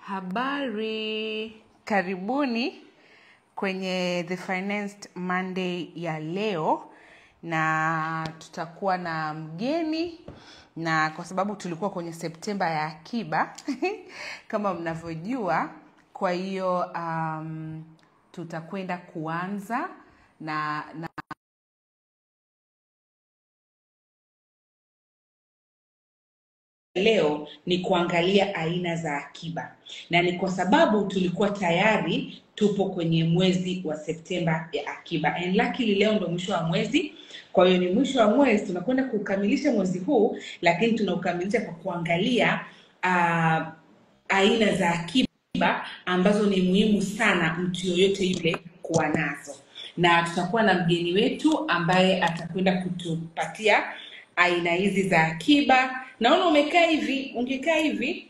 Habari, karibuni kwenye The Financed Monday ya leo, na tutakuwa na mgeni, na kwa sababu tulikuwa kwenye Septemba ya akiba kama mnavyojua, kwa hiyo um, tutakwenda kuanza na, na leo ni kuangalia aina za akiba na ni kwa sababu tulikuwa tayari tupo kwenye mwezi wa septemba ya akiba and luckily leo ndo mwisho wa mwezi kwa hiyo ni mwisho wa mwezi tunakwenda kukamilisha mwezi huu lakini tunaukamilisha kwa kuangalia uh, aina za akiba ambazo ni muhimu sana mtu yoyote yule kuwa nazo na tutakuwa na mgeni wetu ambaye atakwenda kutupatia aina hizi za akiba naona umekaa hivi ungekaa hivi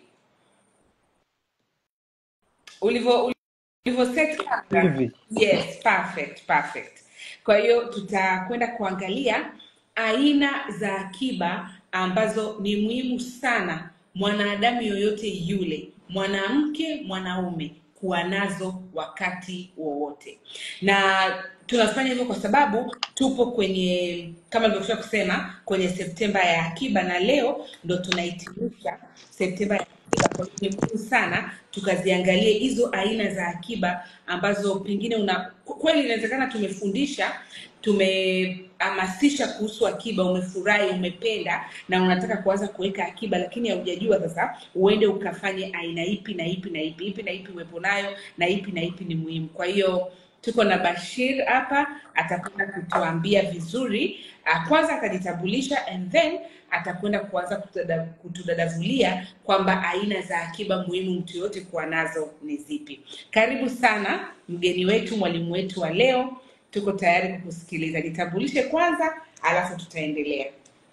ulivyo ulivyo set camera. hivi yes perfect perfect kwa hiyo tutakwenda kuangalia aina za akiba ambazo ni muhimu sana mwanadamu yoyote yule mwanamke mwanaume kuwa nazo wakati wowote na tunafanya hivyo kwa sababu tupo kwenye kama nilivyosha kusema kwenye septemba ya akiba na leo ndo tunahitimisha septemba ya akiba kwa hiyo ni muhimu sana tukaziangalie hizo aina za akiba ambazo pengine una kweli inawezekana tumefundisha tumehamasisha kuhusu akiba umefurahi umependa na unataka kuanza kuweka akiba lakini haujajua sasa uende ukafanye aina ipi na ipi na ipi ipi na ipi uwepo nayo na ipi na ipi ni muhimu kwa hiyo tuko na bashir hapa atakwenda kutuambia vizuri uh, kwanza atajitambulisha and then atakwenda kuanza kutada- kutudadavulia kwamba aina za akiba muhimu mtu yoyote kuwa nazo ni zipi karibu sana mgeni wetu mwalimu wetu wa leo tuko tayari kukusikiliza jitambulishe kwanza alafu tutaendelea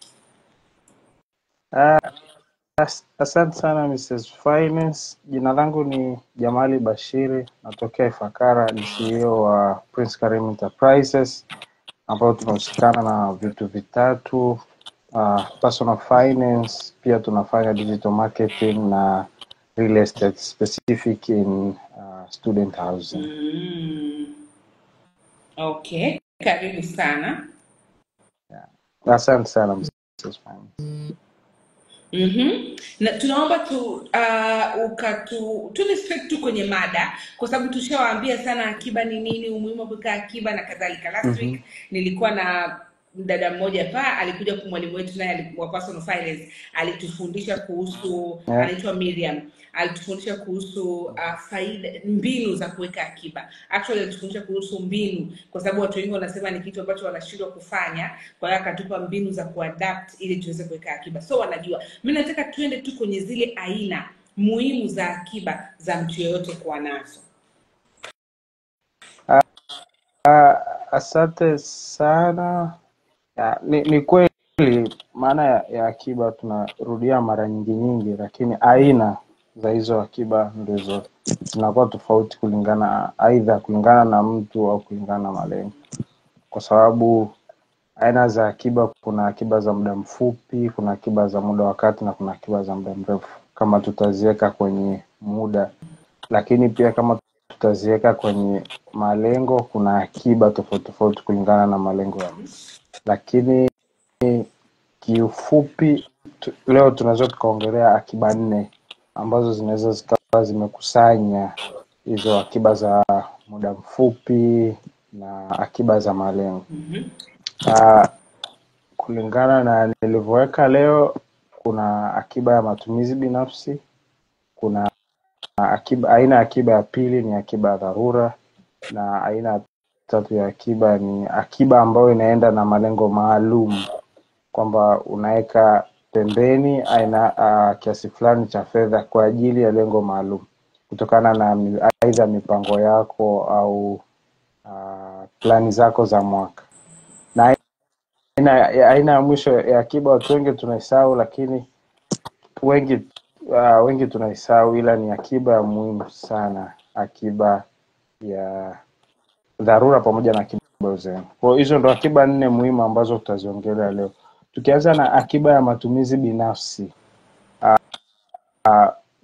Ah, as- asante sana Mrs. Finance. Jina langu ni Jamali Bashiri, natokea Ifakara, ni CEO wa Prince Karim Enterprises ambao tunahusikana na vitu vitatu uh, personal finance, pia tunafanya digital marketing na real estate specific in uh, student housing. mm. okay karibu sana Asante sana Mrs. Finance. mm-hmm. na tunaomba tu uh, ukatu tuni straight tu kwenye mada kwa sababu tushawaambia sana akiba ni nini umuhimu wa kuweka akiba na kadhalika last Mhm. week nilikuwa na dada mmoja pa alikuja kwa mwalimu wetu naye alikuwa personal finance alitufundisha kuhusu Yeah. anaitwa miriam alitufundisha kuhusu uh, faida mbinu za kuweka akiba actually alitufundisha kuhusu mbinu kwa sababu watu wengi wanasema ni kitu ambacho wanashindwa kufanya kwa hiyo akatupa mbinu za kuadapt ili tuweze kuweka akiba so wanajua mi nataka tuende tu kwenye zile aina muhimu za akiba za mtu yeyote kuwa nazo Ah, asante sana. Ya, ni, ni kweli maana ya, ya akiba tunarudia mara nyingi nyingi, lakini aina za hizo akiba ndizo zinakuwa tofauti kulingana aidha kulingana na mtu au kulingana na malengo, kwa sababu aina za akiba, kuna akiba za muda mfupi, kuna akiba za muda wa kati na kuna akiba za muda mrefu, kama tutaziweka kwenye muda lakini pia kama tutaziweka kwenye malengo, kuna akiba tofauti tofauti kulingana na malengo ya mtu. Lakini kiufupi tu, leo tunaweza tukaongelea akiba nne ambazo zinaweza zikawa zimekusanya hizo akiba za muda mfupi na akiba za malengo. mm-hmm. Uh, kulingana na nilivyoweka leo, kuna akiba ya matumizi binafsi, kuna akiba, aina ya akiba ya pili ni akiba ya dharura, na aina ya tatu ya akiba ni akiba ambayo inaenda na malengo maalum, kwamba unaweka pembeni aina uh, kiasi fulani cha fedha kwa ajili ya lengo maalum kutokana na mi- aidha mipango yako au uh, plani zako za mwaka. Na aina ya aina ya mwisho ya akiba watu wengi tunaisahau, lakini wengi uh, wengi tunaisahau, ila ni akiba ya muhimu sana, akiba ya dharura pamoja na akiba ya uzembe. Kwa hiyo hizo ndo akiba nne muhimu ambazo tutaziongelea leo, tukianza na akiba ya matumizi binafsi. Uh,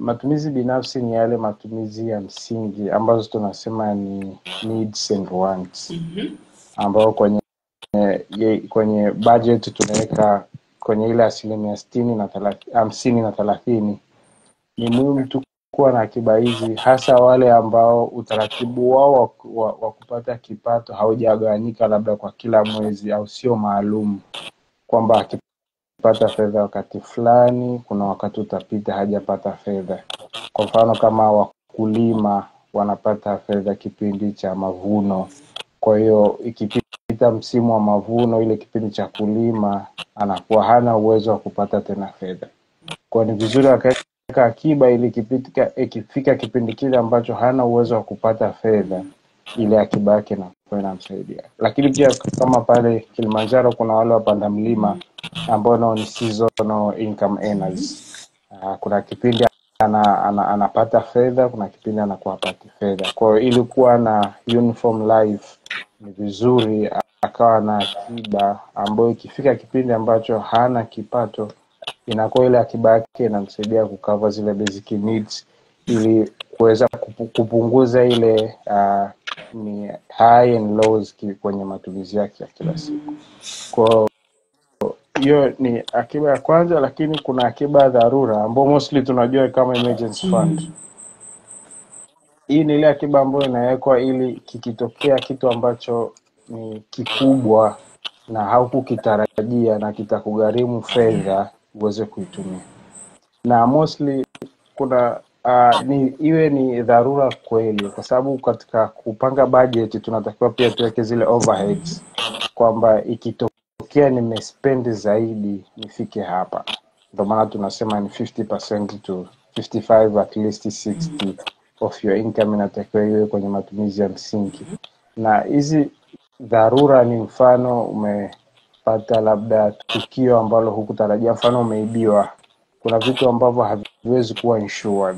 matumizi binafsi ni yale matumizi ya msingi ambazo tunasema ni needs and wants Mhm. ambayo kwenye ye- kwenye budget tunaweka kwenye ile asilimia sitini na thelathini hamsini na thelathini ni muhimu tu kuwa na akiba hizi hasa wale ambao utaratibu wao wa, wa, wa kupata kipato haujagawanyika labda kwa kila mwezi au sio maalum kwamba akipata fedha wakati fulani kuna wakati utapita hajapata fedha kwa mfano kama wakulima wanapata fedha kipindi cha mavuno kwa hiyo ikipita msimu wa mavuno ile kipindi cha kulima anakuwa hana uwezo wa kupata tena fedha kwa ni vizuri wakaweka akiba ili ikifika ikifika kipindi kile ambacho hana uwezo wa kupata fedha ile akiba yake inakuwa inamsaidia lakini pia kama pale kilimanjaro kuna wale wapanda mlima ambao nao ni seasonal income earners uh, kuna kipindi ana, ana, anapata fedha kuna kipindi anakuwa hapati fedha kwa hiyo ili kuwa na uniform life ni vizuri akawa na akiba ambayo ikifika kipindi ambacho hana kipato inakuwa ile akiba yake inamsaidia kukava zile basic needs ili kuweza kupu- kupunguza ile uh, ni high and lows ki- kwenye matumizi yake ya kila siku kwa hiyo ni akiba ya kwanza lakini kuna akiba ya dharura ambao mostly tunajua kama emergency fund hii ni ile akiba ambayo inawekwa ili kikitokea kitu ambacho ni kikubwa na haukukitarajia na kitakugharimu fedha uweze kuitumia na mostly kuna uh, ni iwe ni dharura kweli kwa sababu katika kupanga budget tunatakiwa pia tuweke zile overheads kwamba ikitokea nimespendi zaidi nifike hapa ndio maana tunasema ni 50% to 55 at least 60 of your income inatakiwa iwe kwenye matumizi ya msingi na hizi dharura ni mfano umepata labda tukio ambalo hukutarajia mfano umeibiwa kuna vitu ambavyo haviwezi kuwa insured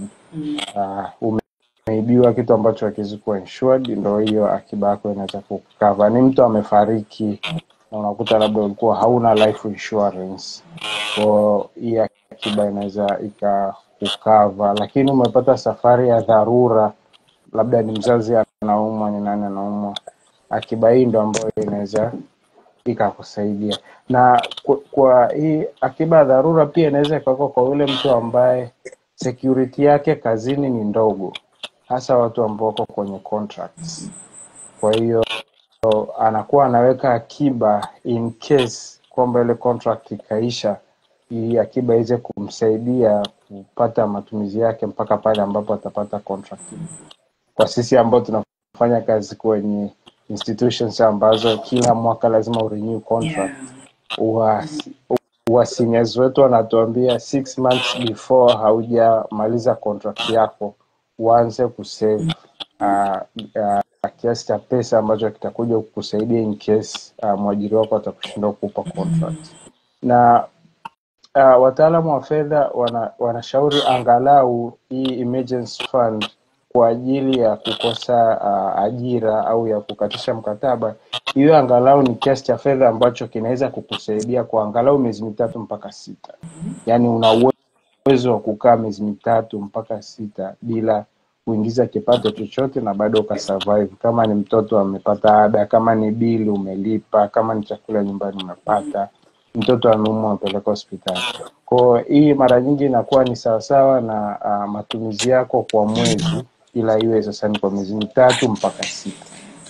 uh, umeibiwa kitu ambacho hakiwezi kuwa insured ndo hiyo akiba yako inaweza kukava ni mtu amefariki na unakuta labda ulikuwa hauna life insurance ko hii akiba inaweza ikakukava lakini umepata safari ya dharura labda ni mzazi anaumwa ni nani anaumwa akiba hii ndo ambayo inaweza ikakusaidia na kwa, kwa hii akiba ya dharura pia inaweza ikawekwa kwa yule mtu ambaye security yake kazini ni ndogo hasa watu ambao wako kwenye contracts kwa hiyo anakuwa anaweka akiba in case kwamba ile contract ikaisha ili akiba iweze kumsaidia kupata matumizi yake mpaka pale ambapo atapata contract kwa sisi ambao tunafanya kazi kwenye institutions ambazo kila mwaka lazima urenew contract Yeah. huwa seniors wetu wanatuambia six months before haujamaliza contract yako uanze kusave uh, uh, kiasi cha pesa ambacho kitakuja kukusaidia in case uh, mwajiri wako atakushindwa kukupa contract na uh, wataalamu wa fedha wana, wanashauri angalau hii emergency fund kwa ajili ya kukosa uh, ajira au ya kukatisha mkataba hiyo angalau ni kiasi cha fedha ambacho kinaweza kukusaidia kwa angalau miezi mitatu mpaka sita yaani una uwezo wa kukaa miezi mitatu mpaka sita bila kuingiza kipato chochote na bado ukasurvive kama ni mtoto amepata ada kama ni bili umelipa kama ni chakula nyumbani umepata mtoto ameumwa amepeleka hospitali kwao hii mara nyingi inakuwa ni sawasawa na uh, matumizi yako kwa mwezi ila iwe sasa ni kwa miezi mitatu mpaka sita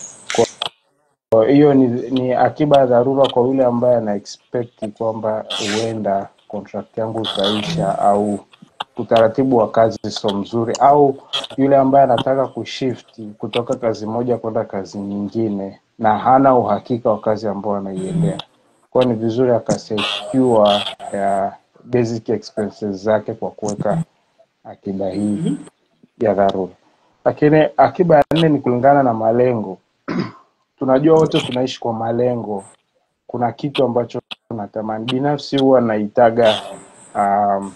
kwa hiyo ni, ni akiba ya dharura kwa yule ambaye ana expect kwamba huenda contract yangu itaisha au utaratibu wa kazi sio mzuri au yule ambaye anataka kushift kutoka kazi moja kwenda kazi nyingine na hana uhakika wa kazi ambayo anaiendea kwao ni vizuri akasecure ya basic expenses zake kwa kuweka akiba hii ya dharura lakini akiba ya nne ni kulingana na malengo tunajua wote tunaishi kwa malengo kuna kitu ambacho natamani binafsi huwa naitaga um,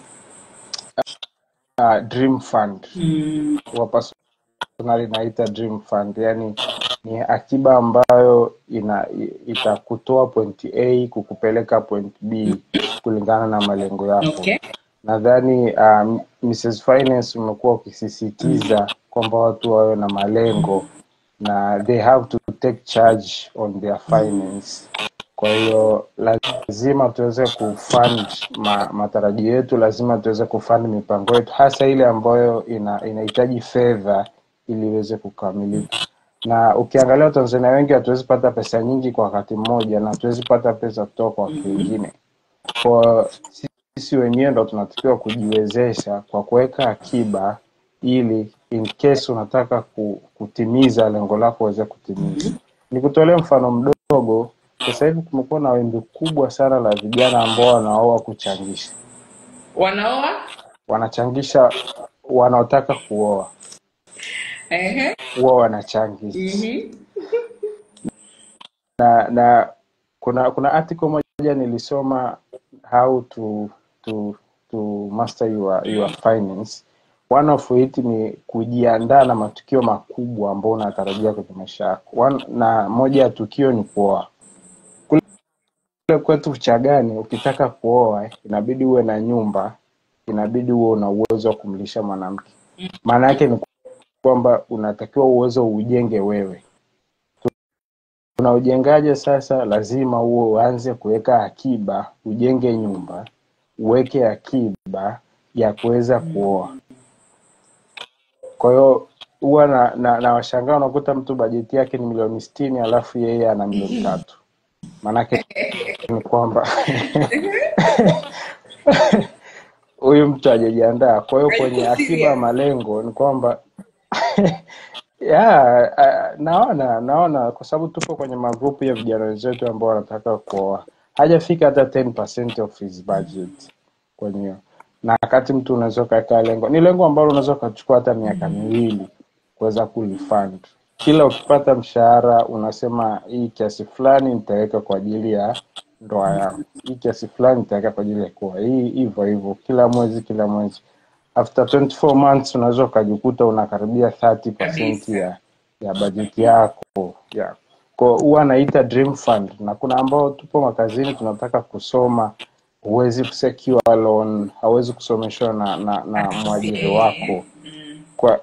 uh, dream fund Mm. huwa personally naita dream fund yani ni akiba ambayo ina i- itakutoa point a kukupeleka point b kulingana na malengo yako Okay. nadhani um, Mrs. Finance umekuwa ukisisitiza kwamba watu wawe na malengo na they have to take charge on their finance. Kwa hiyo lazima tuweze kufund ma, matarajio yetu, lazima tuweze kufund mipango yetu, hasa ile ambayo ina inahitaji fedha ili iweze kukamilika. Na ukiangalia Watanzania wengi hatuwezi pata pesa nyingi kwa wakati mmoja, na hatuwezi pata pesa kutoka kwa watu wengine. Kwa sisi wenyewe ndo tunatakiwa kujiwezesha kwa kuweka akiba ili in case unataka ku- kutimiza lengo lako uweze kutimiza. Nikutolee mfano mdogo. Sasa hivi kumekuwa na wimbi kubwa sana la vijana ambao wanaoa kuchangisha, wanaoa wanachangisha wanaotaka kuoa Ehe. huwa wanachangisha Mhm. na na kuna kuna article moja nilisoma how to to to master your your finance one of it ni kujiandaa na matukio makubwa ambayo unatarajia kwenye maisha yako One, na moja ya tukio ni kuoa kule kwetu Uchagani ukitaka kuoa inabidi uwe na nyumba inabidi uwe una uwezo wa kumlisha mwanamke maana yake ni kwamba unatakiwa uwezo ujenge wewe Unaujengaje sasa? Lazima huo uanze kuweka akiba, ujenge nyumba, uweke akiba ya kuweza kuoa. Kwa hiyo huwa na, na, na washangaa unakuta mtu bajeti yake ni milioni sitini alafu yeye ana milioni tatu. Maanake ni kwamba huyu mtu hajajiandaa. Kwa hiyo kwenye Hayuko akiba ya serious. malengo ni kwamba ya uh, naona naona kwa sababu tupo kwenye magrupu ya vijana wenzetu ambao wanataka kuoa, hajafika hata 10% of his budget kwenye hiyo. na wakati mtu unaweza ukaweka lengo, ni lengo ambalo unaweza ukachukua hata miaka miwili kuweza kulifund. Kila ukipata mshahara unasema hii kiasi fulani nitaweka kwa ajili ya ndoa yangu, hii kiasi fulani nitaweka kwa ajili ya kuoa, hii hivyo hivyo, kila mwezi kila mwezi after 24 months unaweza ukajikuta unakaribia 30% kabisa ya ya bajeti yako ya kwa huwa naita dream fund na kuna ambao tupo makazini tunataka kusoma huwezi secure loan hauwezi kusomeshwa na na, na mwajiri wako kwa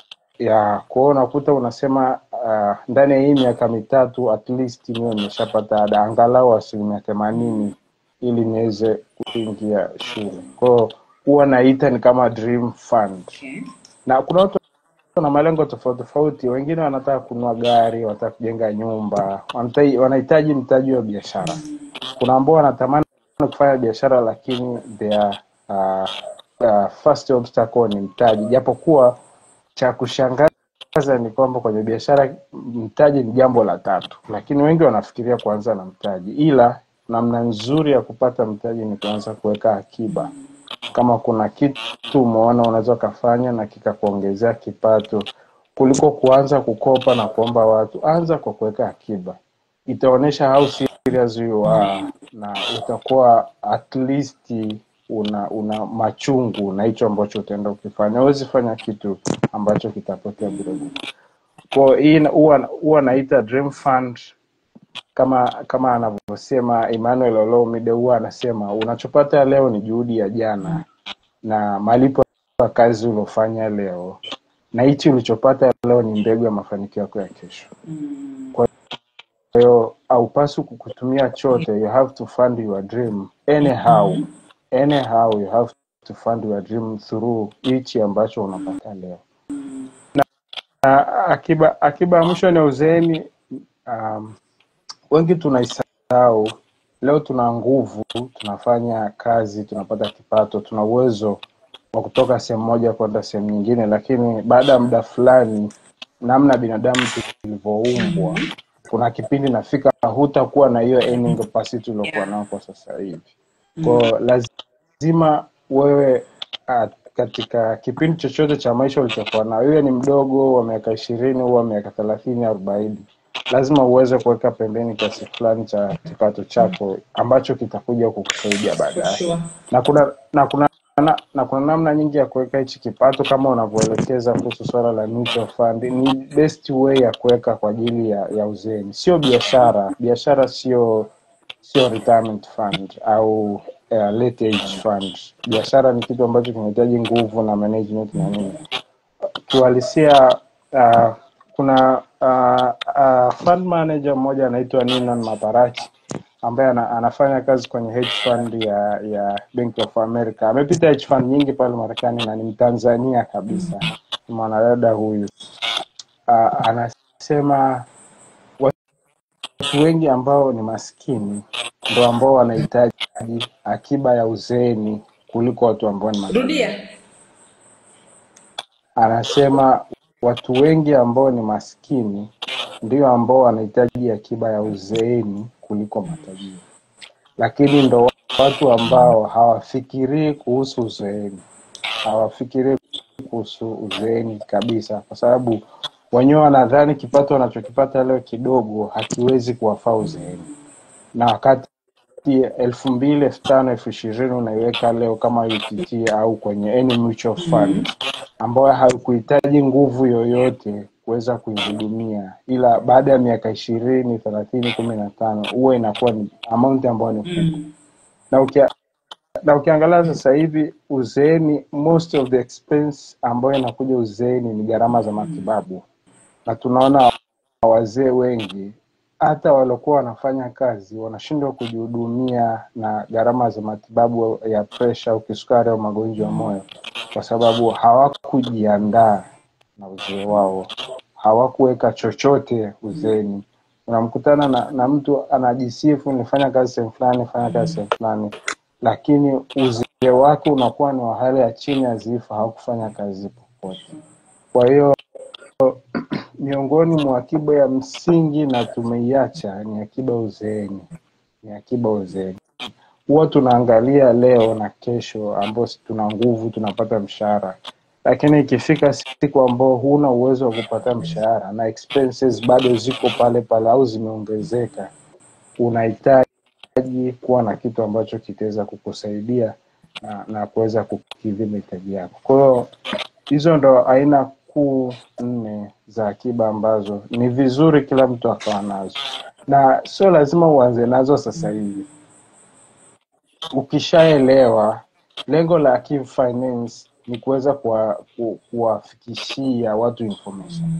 ya kwa hiyo unakuta unasema uh, ndani ya hii miaka mitatu at least niwe nimeshapata ada angalau asilimia themanini ili niweze kuingia shule kwa hiyo huwa naita ni kama dream fund okay. na kuna watu wana malengo tofauti tofauti wengine wanataka kununua gari wanataka kujenga nyumba wanahitaji wanahitaji mtaji wa biashara kuna ambao wanatamani kufanya biashara lakini their uh, uh, first obstacle ni mtaji japokuwa cha kushangaza ni kwamba kwenye biashara mtaji ni jambo la tatu lakini wengi wanafikiria kuanza na mtaji ila namna nzuri ya kupata mtaji ni kuanza kuweka akiba kama kuna kitu umeona unaweza ukafanya na kikakuongezea kipato kuliko kuanza kukopa na kuomba watu anza kwa kuweka akiba itaonyesha how serious you are na utakuwa at least una una machungu na hicho ambacho utaenda ukifanya huwezi fanya kitu ambacho kitapotea bure bure kwa hii ina- huwa huwa naita dream fund kama kama anavyosema Emmanuel Olomide huwa anasema unachopata leo ni juhudi ya jana na malipo ya kazi uliofanya leo na hichi ulichopata leo ni mbegu ya mafanikio yako ya kesho kwa hiyo haupaswi kukutumia chote you have to fund your dream anyhow anyhow you have to fund your dream through hichi ambacho unapata leo na akiba akiba ya mwisho ni uzeeni um, wengi tunaisahau leo tuna nguvu tunafanya kazi tunapata kipato tuna uwezo wa kutoka sehemu moja kwenda sehemu nyingine lakini baada ya muda fulani namna binadamu tulivyoumbwa kuna kipindi nafika hutakuwa na hiyo earning capacity uliokuwa nao kwa sasa hivi kwao lazima wewe uh, katika kipindi chochote cha maisha ulichokuwa nao iwe ni mdogo wa miaka ishirini au wa miaka thelathini arobaini lazima uweze kuweka pembeni kiasi fulani cha kipato chako ambacho kitakuja kukusaidia for baadaye sure na kuna na kuna na, na kuna namna nyingi ya kuweka hichi kipato kama unavyoelekeza kuhusu swala la mutual fund ni best way ya kuweka kwa ajili ya, ya uzeeni sio biashara biashara sio sio retirement fund au uh, late age fund. Biashara ni kitu ambacho kinahitaji nguvu na management na nini. Kiuhalisia uh, kuna uh, uh, fund manager mmoja anaitwa Ninan Maparachi ambaye ana, anafanya kazi kwenye hedge fund ya ya Bank of America. Amepita hedge fund nyingi pale Marekani na ni Mtanzania kabisa. Ni mwanadada huyu. Uh, anasema watu wengi ambao ni maskini ndo ambao wanahitaji akiba ya uzeeni kuliko watu ambao ni matajiri. rudia Anasema watu wengi ambao ni maskini ndio ambao wanahitaji akiba ya uzeeni kuliko matajiri, lakini ndo watu ambao hawafikirii kuhusu uzeeni, hawafikirii kuhusu uzeeni kabisa, kwa sababu wenyewe wanadhani kipato wanachokipata leo kidogo hakiwezi kuwafaa uzeeni, na wakati elfu mbili elfu tano elfu ishirini unaiweka leo kama UTT au kwenye any mutual fund ambayo haikuhitaji nguvu yoyote kuweza kuihudumia, ila baada ya miaka ishirini thelathini kumi na tano huwa inakuwa ni amount ambayo ni kubwa na ukia, na ukiangalia sasa hivi uzeeni, most of the expense ambayo inakuja uzeeni ni gharama za matibabu, na tunaona wazee wengi hata waliokuwa wanafanya kazi wanashindwa kujihudumia na gharama za matibabu ya presha au kisukari au magonjwa ya moyo, kwa sababu hawakujiandaa na uzee wao, hawakuweka chochote uzeeni. Unamkutana na, na mtu anajisifu nifanya kazi sehemu fulani, fanya kazi sehemu fulani, lakini uzee wake unakuwa ni wa hali ya chini ya zifa, hawakufanya kazi popote. Kwa hiyo miongoni mwa akiba ya msingi na tumeiacha ni akiba uzeeni, ni akiba uzeeni. Huwa tunaangalia leo na kesho, ambao si tuna nguvu, tunapata mshahara, lakini ikifika siku ambao huna uwezo wa kupata mshahara na expenses bado ziko pale pale au zimeongezeka, unahitaji kuwa na kitu ambacho kitaweza kukusaidia na, na kuweza kukidhi mahitaji yako. Kwa hiyo hizo ndo aina kuu nne za akiba ambazo ni vizuri kila mtu akawa nazo, na sio lazima uanze nazo sasa hivi. Ukishaelewa lengo la Akiba Finance ni kuweza kuwa- ku- kuwafikishia watu information,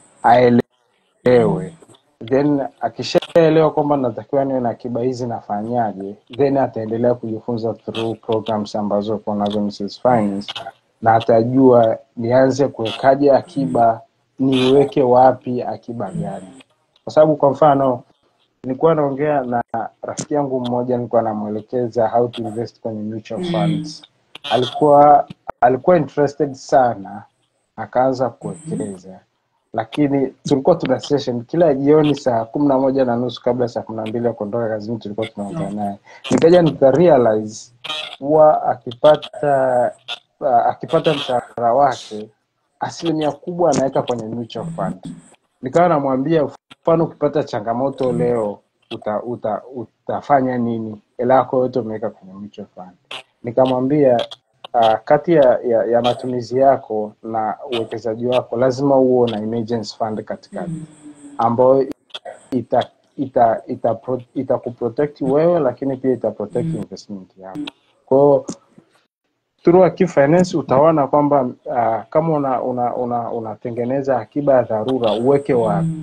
aelewe, then akishaelewa kwamba natakiwa niwe na akiba hizi nafanyaje, then ataendelea kujifunza through programs ambazo uko nazo Mrs. Finance, na atajua nianze kuwekaje akiba, niweke wapi, akiba gani, kwa sababu kwa mfano nilikuwa naongea na rafiki yangu mmoja, nilikuwa namwelekeza how to invest kwenye mutual funds. Alikuwa alikuwa interested sana, akaanza kuwekeza, lakini tulikuwa tuna session kila jioni saa kumi na moja na nusu kabla saa kumi na mbili ya kuondoka kazini, tulikuwa tunaongea naye, nikaja nika realize huwa akipata uh, akipata mshahara wake asilimia kubwa anaweka kwenye mutual fund nikawa namwambia mfano ukipata changamoto leo uta, uta, utafanya nini hela yako yote umeweka kwenye mutual fund nikamwambia uh, kati ya, ya, ya matumizi yako na uwekezaji wako lazima uwe na emergency fund katikati ambayo ita ita ita, pro- ita kuprotect wewe lakini pia ita protect investment yako kwao through Akiba Finance utaona kwamba uh, kama una una una unatengeneza akiba ya dharura uweke wapi,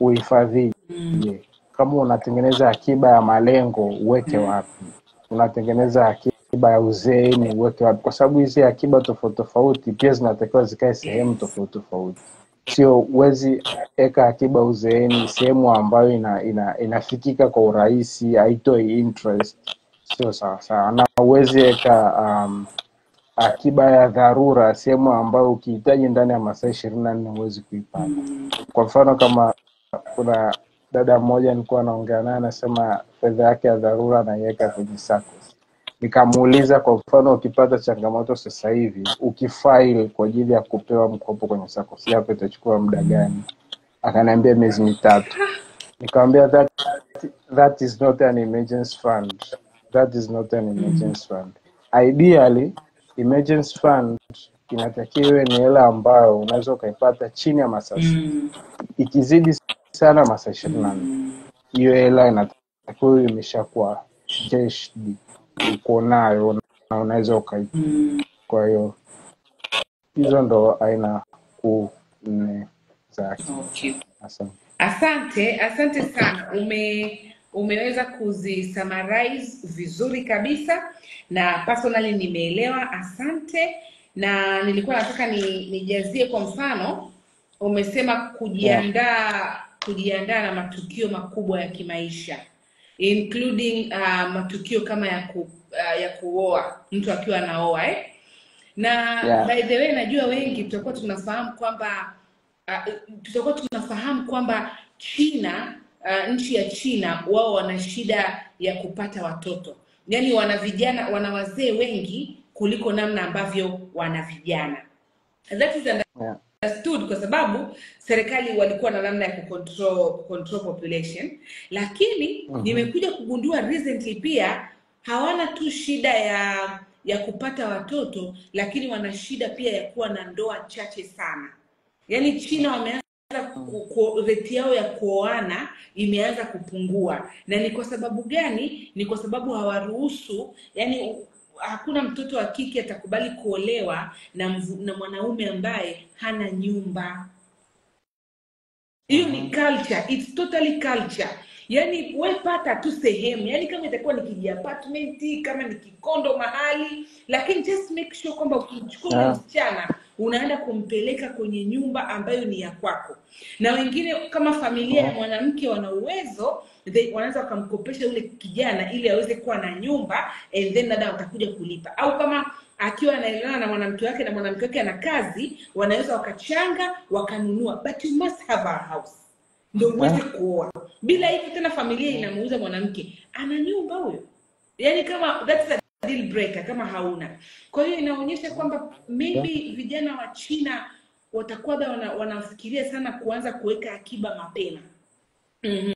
uhifadhije. Kama unatengeneza akiba ya malengo uweke wapi, unatengeneza akiba ya uzeeni uweke wapi, kwa sababu hizi akiba tofauti tofauti pia zinatakiwa zikae sehemu tofauti tofauti. Sio huwezi eka akiba uzeeni sehemu ambayo ina, ina, inafikika kwa urahisi, haitoi interest, sio sawa sawa, na huwezi eka um, akiba ya dharura sehemu ambayo ukihitaji ndani ya masaa ishirini na nne huwezi kuipata. Kwa mfano kama kuna dada mmoja nilikuwa naongea naye anasema fedha yake ya dharura anaiweka kwenye SACCOS. Nikamuuliza kwa mfano, ukipata changamoto sasa hivi ukifile kwa ajili ya kupewa mkopo kwenye SACCOS yako itachukua muda gani? Akaniambia miezi mitatu. Nikamwambia that, that is not an emergency fund. That is not an emergency fund. Ideally, emergency fund inatakiwa iwe ni hela ambayo unaweza ukaipata chini ya masaa sita. Ikizidi sana masaa ishirini na nne hiyo hela inatakiwa iwe imeshakuwa cashed uko nayo na unaweza ukai kwa hiyo hizo ndo aina kuu nne za akiba Okay. asante Asante, asante sana. Ume umeweza kuzisummarize vizuri kabisa na personally nimeelewa. Asante. Na nilikuwa nataka ni nijazie kwa mfano, umesema yeah. kujiandaa kujiandaa na matukio makubwa ya kimaisha including uh, matukio kama ya ku, uh, ya kuoa mtu akiwa anaoa eh? na Yeah. by the way najua wengi tutakuwa tunafahamu kwamba uh, tutakuwa tunafahamu kwamba China uh, nchi ya China wao wana shida ya kupata watoto, yaani wana vijana wana wazee wengi kuliko namna ambavyo wana vijana. That is Yeah. understood kwa sababu serikali walikuwa na namna ya kucontrol, control population, lakini Mhm. nimekuja kugundua recently pia hawana tu shida ya ya kupata watoto, lakini wana shida pia ya kuwa na ndoa chache sana. Yaani China wameanza ku- ku- rate yao ya kuoana imeanza kupungua, na ni kwa sababu gani? Ni kwa sababu hawaruhusu, yani hakuna mtoto wa kike atakubali kuolewa na, mvu, na mwanaume ambaye hana nyumba. Hiyo ni Mhm. culture, it's totally culture. Yaani we pata tu sehemu, yaani kama itakuwa ni kiji apartment, kama ni kikondo mahali, lakini just make sure kwamba ukimchukua ule Yeah. msichana unaenda kumpeleka kwenye nyumba ambayo ni ya kwako. Na wengine kama familia ya Mhm. mwanamke wana uwezo, they- wanaweza wakamkopesha yule kijana ili aweze kuwa na nyumba and then dada watakuja kulipa, au kama akiwa anaelewana na mwanamke wake na mwanamke wake ana kazi, wanaweza wakachanga wakanunua, but you must have a house ndio uweze Yeah. kuoa. Bila hivyo tena familia inamuuza mwanamke, ana nyumba huyo, yaani kama that's a deal breaker kama hauna. Kwa hiyo inaonyesha kwamba Yeah. maybe vijana wa China watakuwa bado wana, wanafikiria sana kuanza kuweka akiba mapema. Mhm.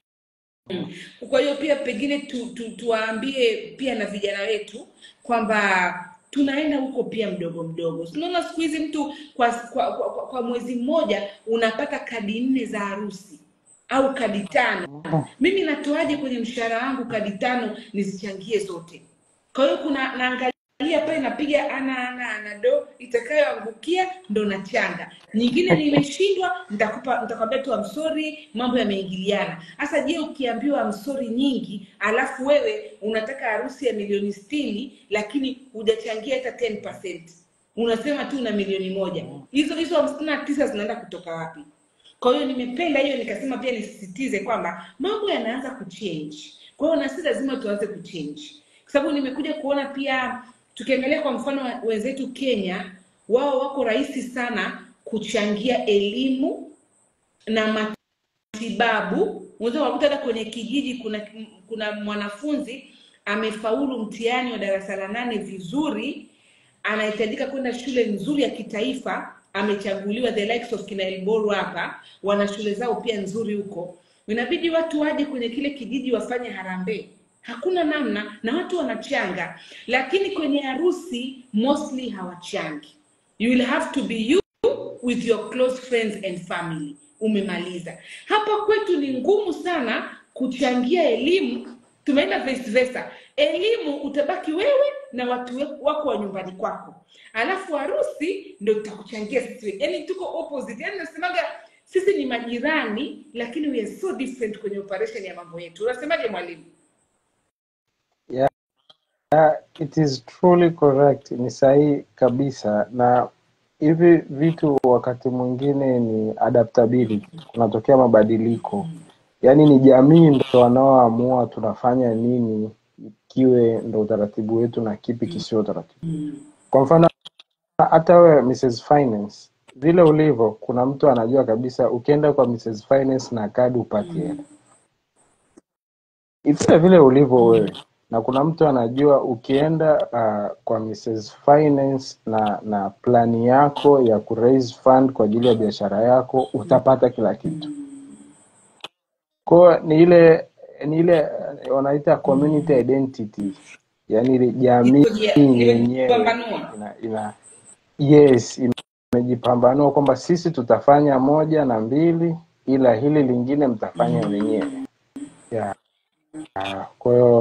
Kwa hiyo pia pengine tu, tu, tuwaambie pia na vijana wetu kwamba tunaenda huko pia mdogo mdogo. Tunaona siku hizi mtu kwa, kwa, kwa, kwa, kwa mwezi mmoja unapata kadi nne za harusi au kadi tano. Mhm. Mimi natoaje kwenye mshahara wangu kadi tano nizichangie zote? Kwa hiyo kuna naangalia pale napiga ana ana ana do itakayoangukia ndo nachanga. Nyingine nimeshindwa, nitakupa nitakwambia tu I'm sorry, mambo yameingiliana. Sasa je, ukiambiwa I'm sorry nyingi, alafu wewe unataka harusi ya milioni sitini lakini hujachangia hata 10%. Unasema tu una milioni moja. Hizo hizo hamsini na tisa zinaenda kutoka wapi? Kwa hiyo nimependa hiyo, nikasema pia nisisitize kwamba mambo yanaanza kuchange. Kwa hiyo na sisi lazima tuanze kuchange, kwa sababu nimekuja kuona pia, tukiangalia kwa mfano wa- wenzetu Kenya, wao wako rahisi sana kuchangia elimu na matibabu. Unaweza kukuta hata kwenye kijiji kuna kuna mwanafunzi amefaulu mtihani wa darasa la nane vizuri, anahitajika kwenda shule nzuri ya kitaifa, amechaguliwa the likes of kina Elboru hapa, wana shule zao pia nzuri huko. Inabidi watu waje kwenye kile kijiji wafanye harambee, hakuna namna, na watu wanachanga, lakini kwenye harusi mostly hawachangi. You will have to be you with your close friends and family. Umemaliza. Hapa kwetu ni ngumu sana kuchangia elimu, tumeenda vice versa. Elimu utabaki wewe na watu we- wako wa nyumbani kwako, alafu harusi ndo tutakuchangia sisi. Yani tuko opposite, yani nasemaga sisi ni majirani, lakini we are so different kwenye operation ya mambo yetu. Unasemaje mwalimu? Yeah, it is truly correct. Ni sahihi kabisa, na hivi vitu wakati mwingine ni adaptability, kunatokea mabadiliko. Yaani ni jamii ndo wanaoamua tunafanya nini, kiwe ndo utaratibu wetu na kipi kisio utaratibu. Kwa mfano hata wewe Mrs. Finance, vile ulivyo, kuna mtu anajua kabisa ukienda kwa Mrs. Finance na kadi upati hela vile vile ulivyo wewe, na kuna mtu anajua ukienda uh, kwa Mrs. Finance na na plani yako ya ku raise fund kwa ajili ya biashara yako utapata kila kitu. Kwa hiyo ni ile ni ile eh, wanaita community identity, yaani ile jamii Iko jia- yenyewe imejipambanua. ina, ina yes imejipambanua kwamba sisi tutafanya moja na mbili, ila hili lingine mtafanya wenyewe yeah. Kwa hiyo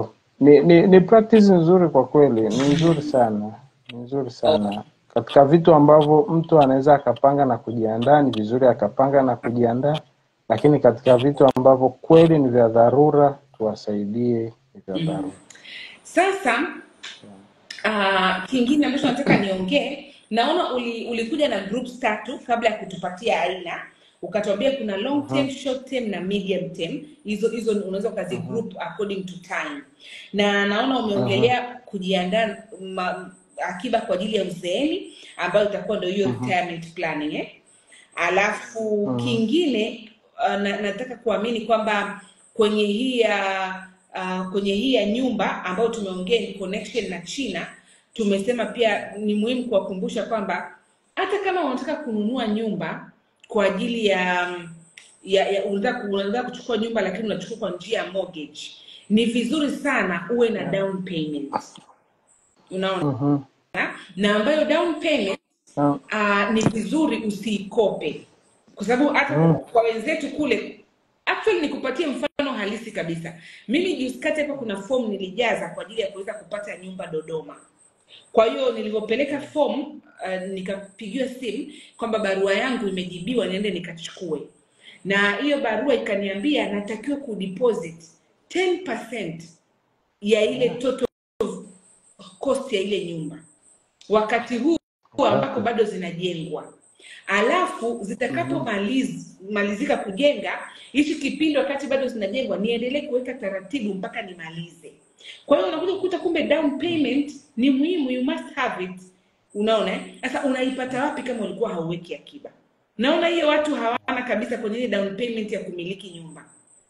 ni, ni, ni practice nzuri kwa kweli, ni nzuri sana, ni nzuri sana katika vitu ambavyo mtu anaweza akapanga na kujiandaa, ni vizuri akapanga na kujiandaa, lakini katika vitu ambavyo kweli ni vya dharura, tuwasaidie ni vya dharura. Sasa uh, kingine ambacho nataka niongee, naona uli, ulikuja na groups tatu kabla ya kutupatia aina, ukatuambia kuna long term, short term na medium term. Hizo hizo unaweza ukazi group according to time, na naona umeongelea kujiandaa ma- akiba kwa ajili ya uzeeni ambayo itakuwa ndio hiyo retirement planning eh? Alafu kingine uh, na, nataka kuamini kwamba kwenye hii ya uh, kwenye hii ya nyumba ambayo tumeongea ni connection na China, tumesema pia ni muhimu kuwakumbusha kwamba hata kama unataka kununua nyumba kwa ajili ya ya, ya unataka unataka kuchukua nyumba lakini unachukua kwa njia ya mortgage, ni vizuri sana uwe na down payment, unaona Mhm. na ambayo down payment Ah, uh, ni vizuri usiikope kwa sababu hata Mm. kwa wenzetu kule actually nikupatie mfano halisi kabisa mimi juzi kati hapa kuna fomu nilijaza kwa ajili ya kuweza kupata nyumba dodoma kwa hiyo nilivyopeleka fomu uh, nikapigiwa simu kwamba barua yangu imejibiwa niende nikachukue na hiyo barua ikaniambia natakiwa kudeposit 10% ya ile total cost ya ile nyumba wakati huu huu ambako bado zinajengwa alafu zitakapomalizika kujenga hichi kipindi wakati bado zinajengwa niendelee kuweka taratibu mpaka nimalize kwa hiyo unakuja kukuta kumbe down payment ni muhimu you must have it unaona eh? sasa unaipata wapi kama ulikuwa hauweki akiba naona hiyo watu hawana kabisa kwenye ile down payment ya kumiliki nyumba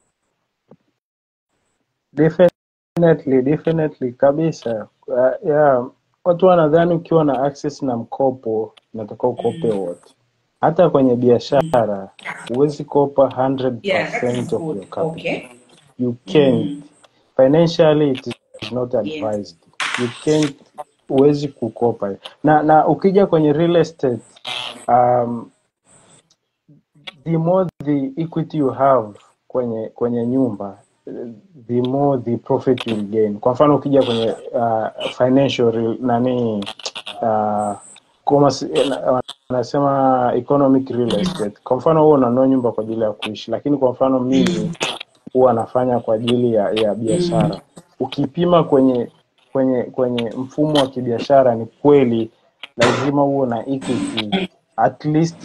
Definitely, definitely kabisa. Uh, yeah. Watu wanadhani ukiwa na access na mkopo unatakiwa ukope wote. Hata kwenye biashara huwezi kopa yeah that 100% is of good your capital. okay You can't. Financially it is not yes advised. You can't, huwezi kukopa. Na na ukija kwenye real estate um, the more the equity you have kwenye kwenye nyumba eh, the more the profit you gain. Kwa mfano ukija kwenye uh, financial real, nani uh, commerce, eh, na- wanasema economic real estate. Kwa mfano wewe unanunua nyumba kwa ajili ya kuishi, lakini kwa mfano mimi huwa nafanya kwa ajili ya, ya biashara. Ukipima kwenye kwenye kwenye mfumo wa kibiashara, ni kweli lazima uwe na equity at least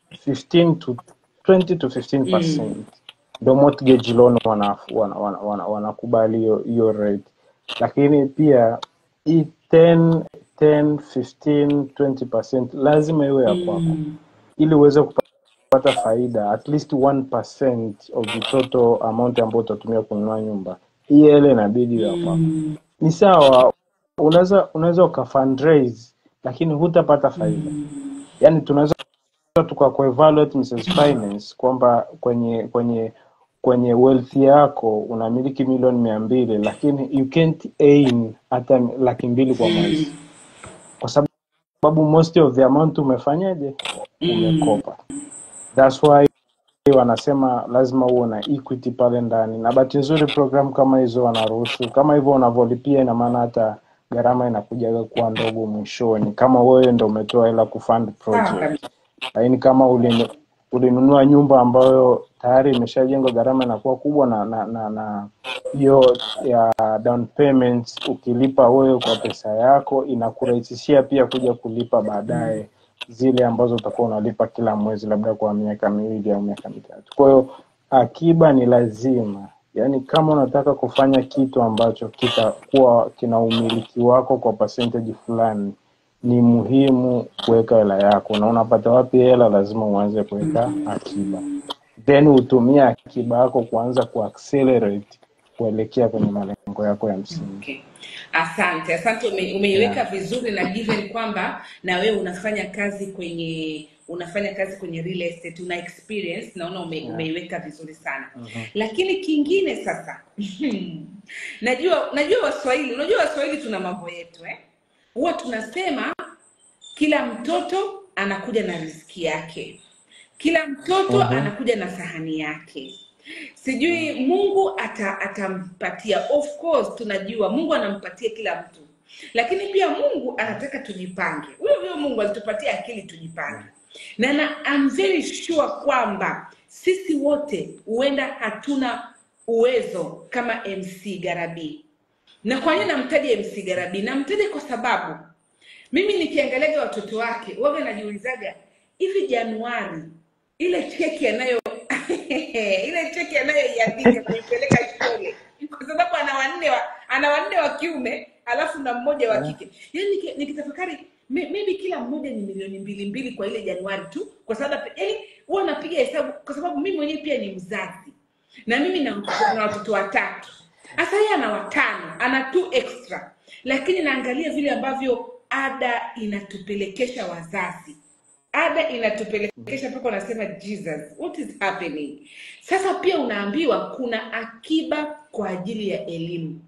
15 to 20 to 15 percent ndo mortgage loan wanakubali wana, wana, wana, wanakubali hiyo hiyo rate, lakini pia hii 10 10 15 20 percent lazima iwe ya kwako ili uweze kupata faida at least 1% of the total amount ambayo utatumia kununua nyumba, hii hela inabidi iwe ya kwako. Ni sawa, unaweza unaweza uka fundraise lakini hutapata faida. Yani tunaweza tukakuevaluate Mrs. Finance kwamba kwenye kwenye kwenye wealth yako unamiliki milioni mia mbili lakini you can't earn hata laki mbili kwa mwezi kwa sababu most of the amount umefanyaje umekopa that's why wanasema lazima uwe na equity pale ndani na bahati nzuri program kama hizo wanaruhusu kama hivyo unavyolipia ina maana hata gharama inakujaga kuwa ndogo mwishoni kama wewe ndo umetoa hela kufund sawa project kabisa lakini kama ulinu- ulinunua nyumba ambayo tayari imeshajengwa gharama inakuwa kubwa na na na na hiyo ya down payments ukilipa wewe kwa pesa yako inakurahisishia pia kuja kulipa baadaye zile ambazo utakuwa unalipa kila mwezi labda kwa miaka miwili au miaka mitatu kwa hiyo akiba ni lazima yaani kama unataka kufanya kitu ambacho kitakuwa kina umiliki wako kwa percentage fulani ni muhimu kuweka hela yako na unapata wapi hela lazima uanze kuweka akiba then utumie akiba yako kuanza kuaccelerate kuelekea kwenye malengo yako ya msingi Okay. Asante, asante ume, umeiweka yeah. vizuri na given kwamba na wewe unafanya kazi kwenye unafanya kazi kwenye real estate una experience naona ume, Yeah. umeiweka vizuri sana lakini kingine sasa najua najua waswahili unajua waswahili tuna mambo yetu eh huwa tunasema kila mtoto anakuja na riziki yake kila mtoto Mhm. anakuja na sahani yake sijui mungu ata, atampatia of course tunajua mungu anampatia kila mtu lakini pia mungu anataka tujipange huyo huyo mungu alitupatia akili tujipange na, na I'm very sure kwamba sisi wote huenda hatuna uwezo kama mc garabii na kwa nini namtaja mc garabii namtaja kwa sababu mimi nikiangaliaga watoto wake waga najiulizaga hivi januari ile cheki anayo ile cheki anayoiandika kuipeleka shule kwa sababu ana wanne wa, ana wanne wa kiume alafu na mmoja wa kike yani niki- nikitafakari may- maybe kila mmoja ni milioni mbili mbili kwa ile januari tu kwa sababu yani huwa napiga hesabu kwa sababu mimi mwenyewe pia ni mzazi na mimi na, na watoto watatu sasa yeye ana watano ana two extra lakini naangalia vile ambavyo ada inatupelekesha wazazi ada inatupelekesha mpaka unasema jesus what is happening sasa pia unaambiwa kuna akiba kwa ajili ya elimu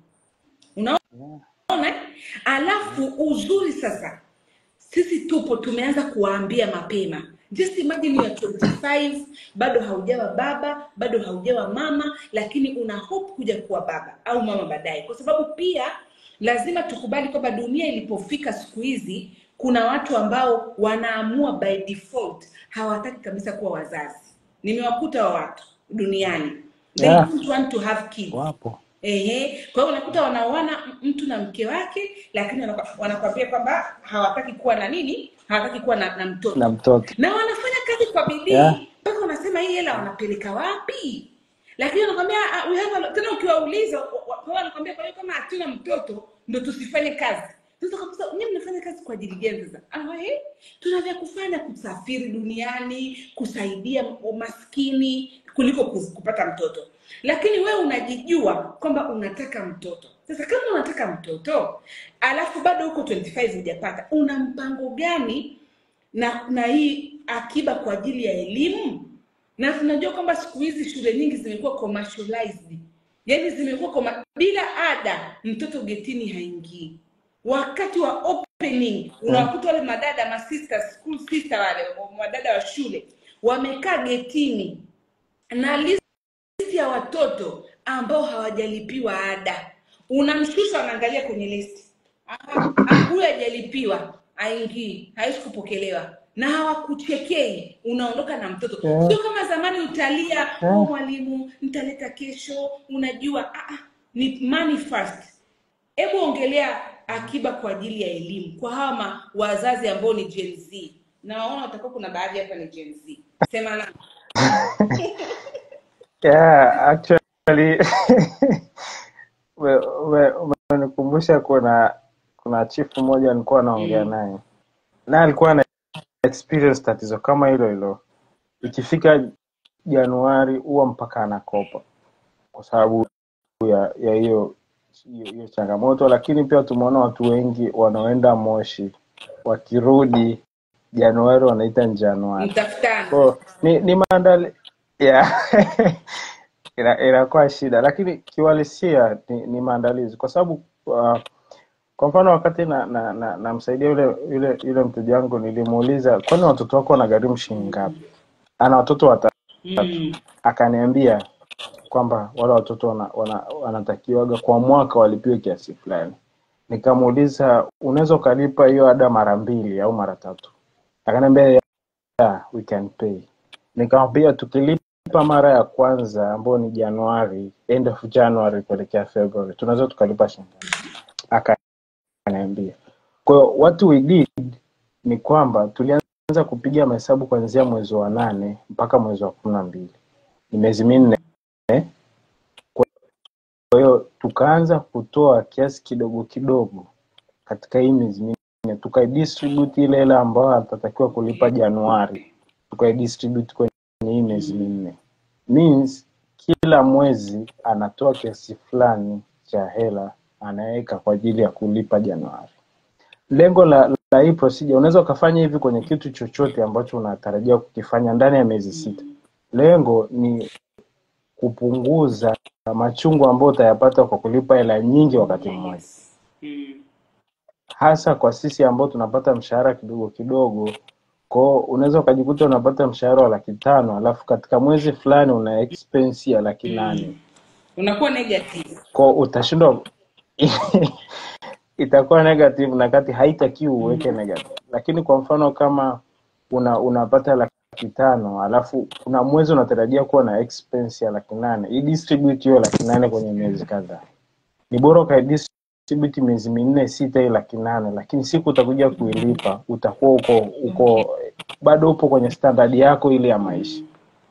unaona eh? alafu uzuri sasa sisi tupo tumeanza kuwaambia mapema just imagine you are 25 bado haujawa baba bado haujawa mama lakini una hope kuja kuwa baba au mama baadaye kwa sababu pia lazima tukubali kwamba dunia ilipofika siku hizi kuna watu ambao wanaamua by default hawataki kabisa kuwa wazazi nimewakuta wa watu duniani they Yeah. don't want to have kids wapo Ehe, kwa hiyo unakuta wanaoana mtu na mke wake, lakini wanakwa- wanakwambia kwamba hawataki kuwa na nini, hawataki kuwa na, na mtoto na mtoto na wanafanya kazi kwa bidii yeah. mpaka unasema hii hela wanapeleka wapi? Lakini wanakwambia "Ah, we have a lot." tena ukiwauliza wa- wa- kwa hiyo wanakwambia kwa hiyo kama hatuna mtoto ndo tusifanye kazi. Sasa kabisa nyinyi mnafanya kazi kwa ajili gani sasa? Ah, eh, tuna vya kufanya kusafiri duniani, kusaidia maskini kuliko ku- kupata mtoto. Lakini wewe unajijua kwamba unataka mtoto. Sasa kama unataka mtoto alafu bado huko 25 hujapata, una mpango gani na na hii akiba kwa ajili ya elimu na tunajua kwamba siku hizi shule nyingi zimekuwa commercialized yaani zimekuwa koma, bila ada mtoto getini haingii wakati wa opening unawakuta wale madada masista school sister wale madada wa shule wamekaa getini na listi ya watoto ambao hawajalipiwa ada unamshusha anaangalia kwenye listi Aha, ah, huyu hajalipiwa aingii hawezi kupokelewa na hawakuchekei unaondoka na mtoto Yeah. sio kama zamani utalia oh, Yeah. mwalimu nitaleta kesho unajua ah, ah, ni money first hebu ongelea akiba kwa ajili ya elimu kwa hawa ma- wazazi ambao ni Gen Z na waona watakuwa kuna baadhi hapa ni Gen Z sema na Yeah, actually ume- ume- umenikumbusha kuna kuna chifu mmoja nilikuwa naongea mm. naye naye alikuwa na experience tatizo kama hilo hilo ikifika Januari huwa mpaka anakopa kwa sababu ya ya hiyo hiyo hiyo changamoto, lakini pia tumeona watu wengi wanaoenda Moshi wakirudi Januari wanaita Januari. mtafutana Kwa ni, ni maandali yeah. ina, inakuwa shida, lakini kiuhalisia ni, ni maandalizi kwa sababu uh, kwa mfano wakati na na, na, namsaidia yule yule yule mteja wangu nilimuuliza, kwani watoto wako wanagharimu shilingi ngapi? Ana watoto watatu, mm. akaniambia kwamba wale watoto wana, wana, wanatakiwaga kwa mwaka walipiwe kiasi fulani. Nikamuuliza, unaweza ukalipa hiyo ada mara mbili au mara tatu? Akaniambia yeah, we can pay. Nikamwambia tukilipa mara ya kwanza ambayo ni Januari, end of January kuelekea February, tunaweza tukalipa shilingi ngapi? Akaniambia. Kwa hiyo what we did ni kwamba tulianza kupiga mahesabu kuanzia mwezi wa nane mpaka mwezi wa kumi na mbili, ni miezi minne. Kwa hiyo tukaanza kutoa kiasi kidogo kidogo katika hii miezi minne, tukaidistribute ile hela ambayo atatakiwa kulipa Januari, tukaidistribute kwenye hii miezi minne, means kila mwezi anatoa kiasi fulani cha hela anaweka kwa ajili ya kulipa Januari. Lengo la, la hii procedure, unaweza ukafanya hivi kwenye kitu chochote ambacho unatarajia kukifanya ndani ya miezi sita. Lengo ni kupunguza machungu ambayo utayapata kwa kulipa hela nyingi wakati mmoja, yes mm. hasa kwa sisi ambao tunapata mshahara kidogo kidogo. kwao unaweza ukajikuta unapata mshahara wa laki tano alafu katika mwezi fulani una expense ya laki nane mm. unakuwa negative kwao utashindwa itakuwa negative na kati haitakiwi uweke negative lakini kwa mfano kama una unapata laki tano alafu kuna mwezi unatarajia kuwa na expense ya laki nane idistribute hiyo laki nane kwenye miezi kadhaa ni bora ukaidistribute miezi minne sita hii laki nane lakini siku utakuja kuilipa utakuwa uko uko bado upo kwenye standard yako ile ya maisha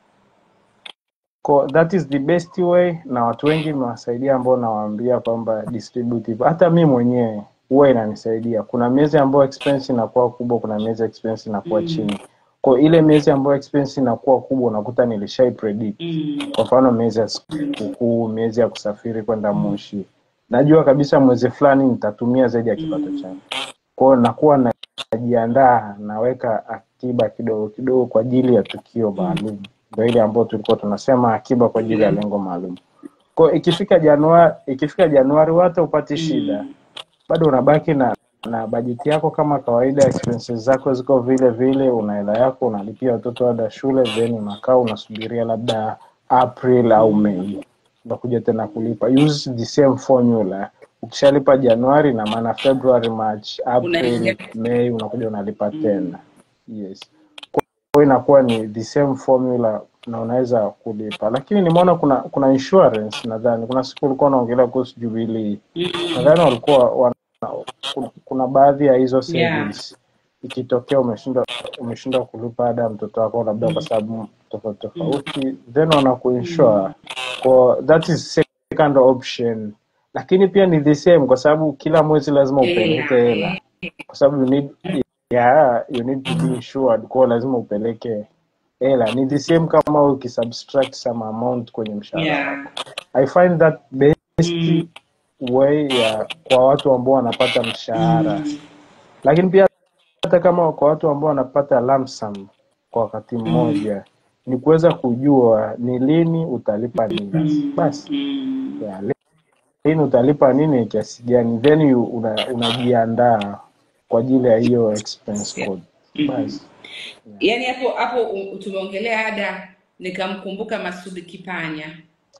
Ko, that is the best way na watu wengi imewasaidia ambao nawaambia kwamba distributive hata mi mwenyewe huwa inanisaidia kuna miezi ambayo expense inakuwa kubwa kuna miezi expense inakuwa mm. chini kwa ile miezi ambayo expense inakuwa kubwa unakuta nilishai predict Mm. kwa mfano miezi ya sikukuu miezi ya kusafiri kwenda moshi najua kabisa mwezi fulani nitatumia zaidi ya kipato changu kwao nakuwa najiandaa naweka akiba kidogo kidogo kwa ajili ya tukio maalum ndo ile ambayo tulikuwa tunasema akiba kwa ajili ya lengo maalum kwao ikifika januari ikifika januari hata upati shida bado unabaki na na bajeti yako kama kawaida expenses zako ziko vile vile una hela yako unalipia watoto ada shule then unakaa unasubiria labda april au mei unakuja tena kulipa use the same formula ukishalipa januari na maana february march april Unaingia. mei unakuja unalipa tena yes kwa hiyo inakuwa ni the same formula na unaweza kulipa lakini nimeona kuna kuna insurance nadhani kuna siku ulikuwa unaongelea kuhusu jubilii Mm. nadhani walikuwa wana, kuna, kuna baadhi ya hizo Yeah. savings ikitokea umeshindwa umeshindwa kulipa ada ya mtoto wako labda kwa sababu tofauti tofauti then wanakuinsure kwa that is second option lakini pia ni the same kwa sababu kila mwezi lazima upeleke hela kwa sababu you need yeah, you need to be insured kwa lazima upeleke hela ni the same kama ukisubtract some amount kwenye mshahara Yeah. wako i find that best Mm. way ya kwa watu ambao wanapata mshahara Mm. lakini pia hata kama kwa watu ambao wanapata lump sum kwa wakati mmoja ni kuweza kujua ni lini utalipa nini basi Mm. yeah, lini utalipa nini kiasi gani then you- una- unajiandaa kwa ajili ya hiyo expense code basi yaani hapo hapo u- tumeongelea ada nikamkumbuka masudi kipanya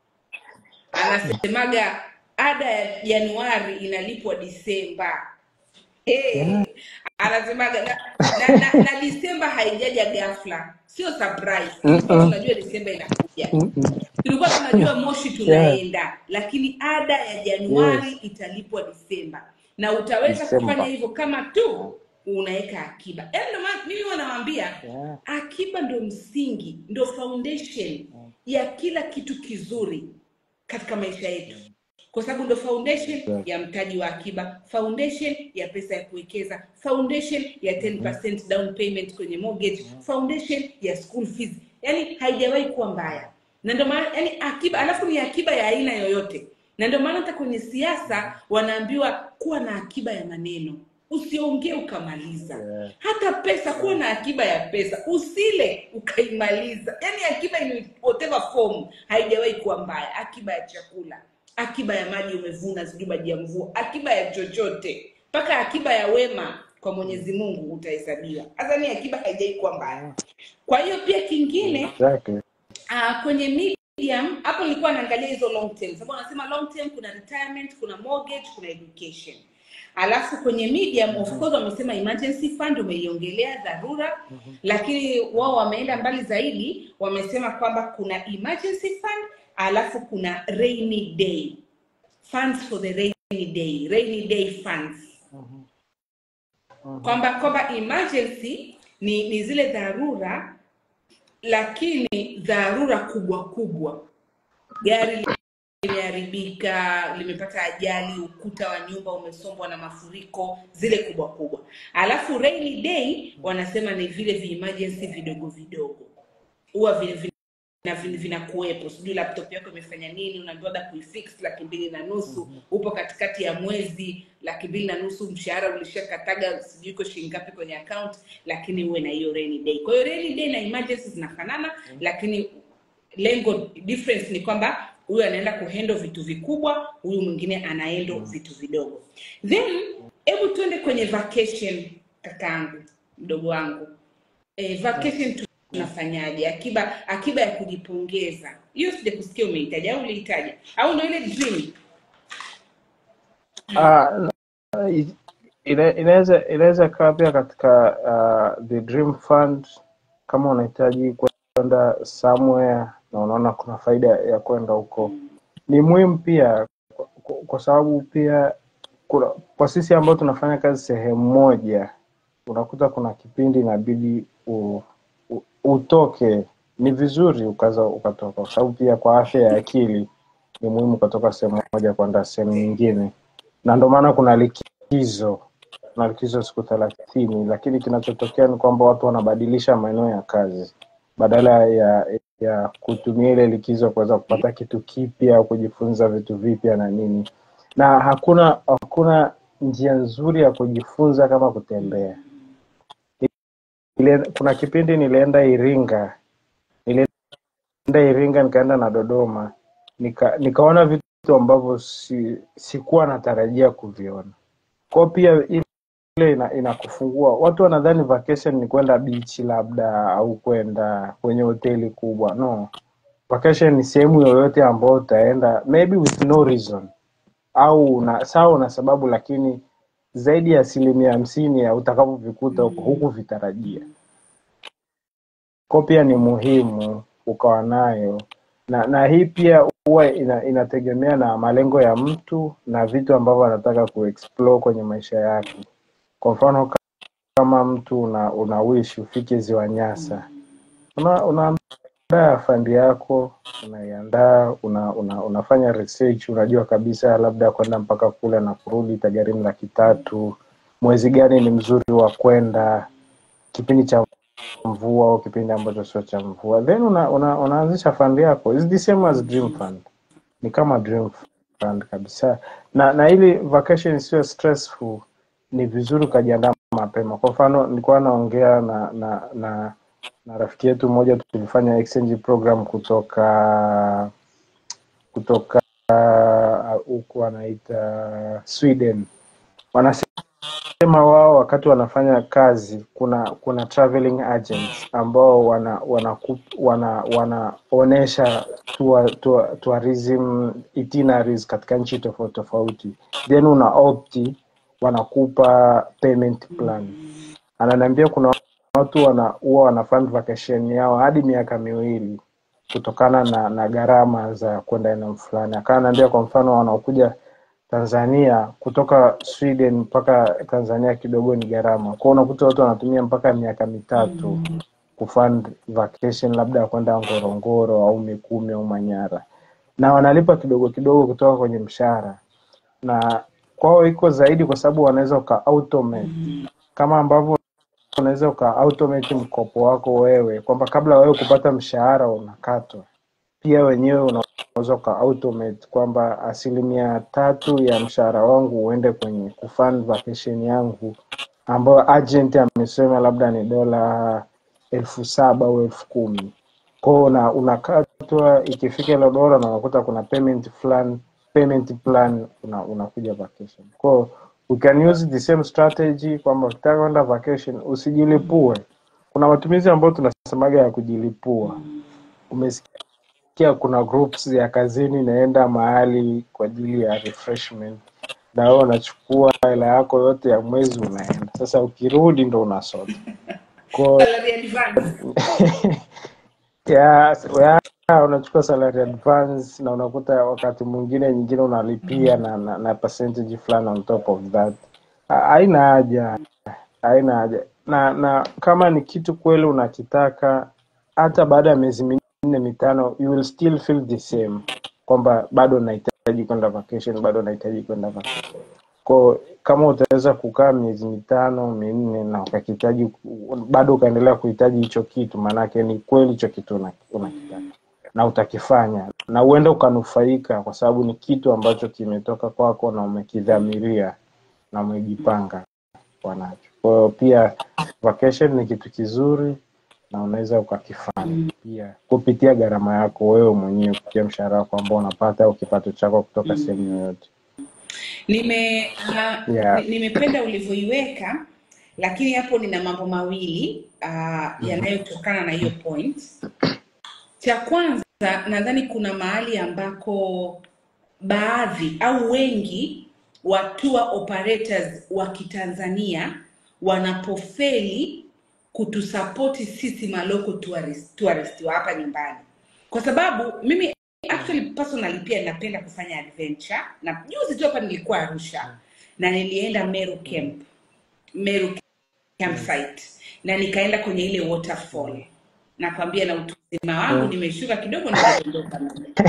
anasemaga ada ya januari inalipwa disemba hey. anasemaga na, na, na, na disemba haijaja ghafla sio surprise tulikuwa Mm-mm. tunajua disemba inakuja Mm-mm. tulikuwa tunajua moshi tunaenda lakini ada ya januari italipwa disemba na utaweza Disemba. kufanya hivyo kama tu unaweka akiba yaani ndio maana mimi wanawaambia Yeah. akiba ndo msingi ndo foundation ya kila kitu kizuri katika maisha yetu kwa sababu ndo foundation ya mtaji wa akiba foundation ya pesa ya kuwekeza foundation ya 10% down payment kwenye mortgage foundation ya school fees yani haijawahi kuwa mbaya na ndio maana yani akiba alafu ni akiba ya aina yoyote na ndio maana hata kwenye siasa wanaambiwa kuwa na akiba ya maneno usiongee ukamaliza Yeah. hata pesa kuwa na akiba ya pesa usile ukaimaliza yani akiba in whatever form haijawahi kuwa mbaya akiba ya chakula akiba ya maji umevuna sijui maji ya mvua akiba ya chochote mpaka akiba ya wema kwa mwenyezi mungu utahesabiwa hasa ni akiba haijawai kuwa mbaya kwa hiyo pia kingine Exactly. uh, kwenye medium hapo nilikuwa naangalia hizo long term sababu anasema long term kuna retirement kuna mortgage kuna education alafu kwenye medium of course wamesema emergency fund umeiongelea dharura lakini wao wameenda mbali zaidi wamesema kwamba kuna emergency fund alafu kuna rainy day funds for the rainy day rainy day funds kwamba kwamba emergency ni, ni zile dharura lakini dharura kubwa kubwa gari limeharibika limepata ajali ukuta wa nyumba umesombwa na mafuriko zile kubwa kubwa alafu rainy day wanasema ni vile vi-emergency vidogo vidogo huwa vina vina- vina- vinakuwepo sijui laptop yako imefanya nini unaambiwa da kuifix laki mbili na nusu upo katikati ya mwezi laki mbili na nusu mshahara ulishakataga sijui iko shilingi ngapi kwenye account lakini uwe na hiyo rainy day kwa hiyo rainy day na emergency zinafanana lakini lengo difference ni kwamba huyu anaenda kuhendo vitu vikubwa huyu mwingine anaendo vitu vidogo then hebu tuende kwenye vacation kakaangu mdogo wangu eh, vacation tu- tunafanyaje akiba akiba ya kujipongeza hiyo sija kusikia umeitaja au uliitaja au ndo ile dream Ah, na- i- ina- inaweza inaweza ikawa pia katika uh, the dream fund kama unahitaji kwenda somewhere na unaona kuna faida ya kwenda huko ni muhimu pia kwa, kwa kwa sababu pia kuna, kwa sisi ambao tunafanya kazi sehemu moja unakuta kuna kipindi inabidi u, u, utoke ni vizuri ukaza ukatoka kwa sababu pia kwa afya ya akili ni muhimu ukatoka sehemu moja kwenda sehemu nyingine na ndio maana kuna likizo kuna likizo siku thelathini lakini kinachotokea ni kwamba watu wanabadilisha maeneo ya kazi badala ya ya kutumia ile likizo kuweza kupata kitu kipya au kujifunza vitu vipya na nini na hakuna hakuna njia nzuri ya kujifunza kama kutembea Ile, kuna kipindi nilienda iringa nilienda iringa nikaenda na dodoma nika, nikaona vitu ambavyo si, sikuwa natarajia kuviona kwao pia ile ina, inakufungua watu wanadhani vacation ni kwenda bichi labda au kwenda kwenye hoteli kubwa no vacation ni sehemu yoyote ambayo utaenda maybe with no reason au una sawa una sababu lakini zaidi ya asilimia hamsini ya utakavyovikuta huko huku vitarajia ko pia ni muhimu ukawa nayo na na hii pia huwa ina, inategemea na malengo ya mtu na vitu ambavyo anataka kuexplore kwenye maisha yake kwa mfano ka- kama mtu una, una wish ufike ziwa nyasa una, unaandaa fandi yako unaiandaa una, una, unafanya research unajua kabisa labda kwenda mpaka kule na kurudi itagharimu laki tatu mwezi gani ni mzuri wa kwenda kipindi cha mvua au kipindi ambacho sio cha mvua then una, una, unaanzisha fund yako It's the same as dream fund ni kama dream fund kabisa na na ili vacation isiwe stressful ni vizuri ukajiandaa mapema kwa mfano nilikuwa naongea na na na na rafiki yetu mmoja tulifanya exchange program kutoka kutoka uh, huku anaita sweden wanasema sema wao wakati wanafanya kazi kuna kuna traveling agents ambao wana wana wana wanaonesha tour, tour, tourism itineraries katika nchi tofauti tofauti then una opti wanakupa payment plan ananiambia kuna watu wana huwa wana fund vacation yao hadi miaka miwili kutokana na na gharama za kwenda eneo fulani akawa anaambia kwa mfano wanaokuja Tanzania kutoka Sweden mpaka Tanzania kidogo ni gharama. Kwa hiyo unakuta watu wanatumia mpaka miaka mitatu kufund vacation labda ya kwenda Ngorongoro au Mikumi au Manyara, na wanalipa kidogo kidogo kutoka kwenye mshahara, na kwao iko zaidi kwa sababu wanaweza uka automate kama ambavyo unaweza uka automate mkopo wako wewe kwamba kabla wewe kupata mshahara unakatwa pia wenyewe unaweza uka automate kwamba asilimia tatu ya mshahara wangu uende kwenye kufund vacation yangu ambayo agent amesema labda ni dola elfu saba au elfu kumi kwao una, unakatwa ikifika ile dola na unakuta kuna payment plan payment plan una, unakuja vacation kwao we can use the same strategy kwamba ukitaka kwenda vacation usijilipue kuna matumizi ambayo tunasemaga ya kujilipua umesikia kuna groups ya kazini inaenda mahali kwa ajili ya refreshment na wewe unachukua hela yako yote ya mwezi unaenda sasa ukirudi ndo unasota ko salary advance ya, ya unachukua salary advance na unakuta wakati mwingine nyingine unalipia na, na, na percentage fulani on top of that Ha- haina haja haina haja na na kama ni kitu kweli unakitaka hata baada ya miezi minne mitano you will still feel the same kwamba bado nahitaji kwenda vacation bado nahitaji kwenda vacation ko kama utaweza kukaa miezi mitano minne na ukakihitaji ku- bado ukaendelea kuhitaji hicho kitu maanake ni kweli hicho kitu una- unakitaka na utakifanya na uende ukanufaika kwa sababu ni kitu ambacho kimetoka kwako na umekidhamiria na umejipanga kuwa nacho kwa hiyo pia vacation ni kitu kizuri na unaweza ukakifanya pia kupitia gharama yako wewe mwenyewe kupitia mshahara wako ambao unapata au kipato chako kutoka sehemu yoyote nime uh, yeah. ni- nimependa ulivyoiweka lakini hapo nina mambo mawili uh, yanayotokana na hiyo point cha kwanza nadhani kuna mahali ambako baadhi au wengi wa tour operators wa kitanzania wanapofeli kutusapoti sisi maloko tourist, tourist wa hapa nyumbani kwa sababu mimi actually personally pia napenda kufanya adventure na juzi tu hapa nilikuwa arusha na nilienda meru camp meru campsite na nikaenda kwenye ile waterfall nakwambia na utu uzima wangu nimeshuka kidogo nikadondoka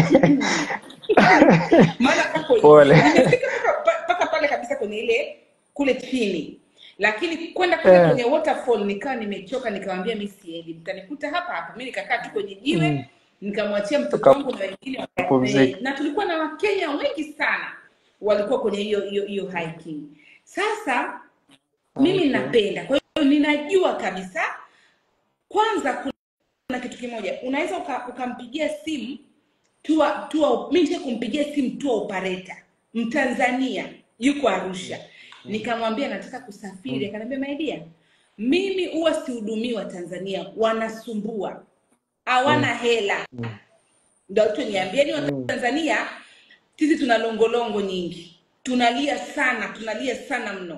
maana kako hivi Pole. nimefika mpaka mpaka pale kabisa kwenye ile kule chini lakini kwenda kule Eh. kwenye waterfall nikawa nimechoka nikamwambia mi siendi mtanikuta hapa hapa mi nikakaa tu kwenye jiwe nikamwachia mtoto wangu na wengine wa- Ukapumzika. na tulikuwa na wakenya wengi sana walikuwa kwenye hiyo hiyo hiyo hiking sasa mimi napenda kwa hiyo ninajua kabisa kwanza kuna kitu kimoja unaweza uka- ukampigia simu tua tua mi nisha kumpigia simu tua operator mtanzania yuko arusha nikamwambia nataka kusafiri akaniambia maidia mimi huwa sihudumii wa tanzania wanasumbua hawana hela ndo tuniambieni watanzania sisi tuna longolongo nyingi tunalia sana tunalia sana mno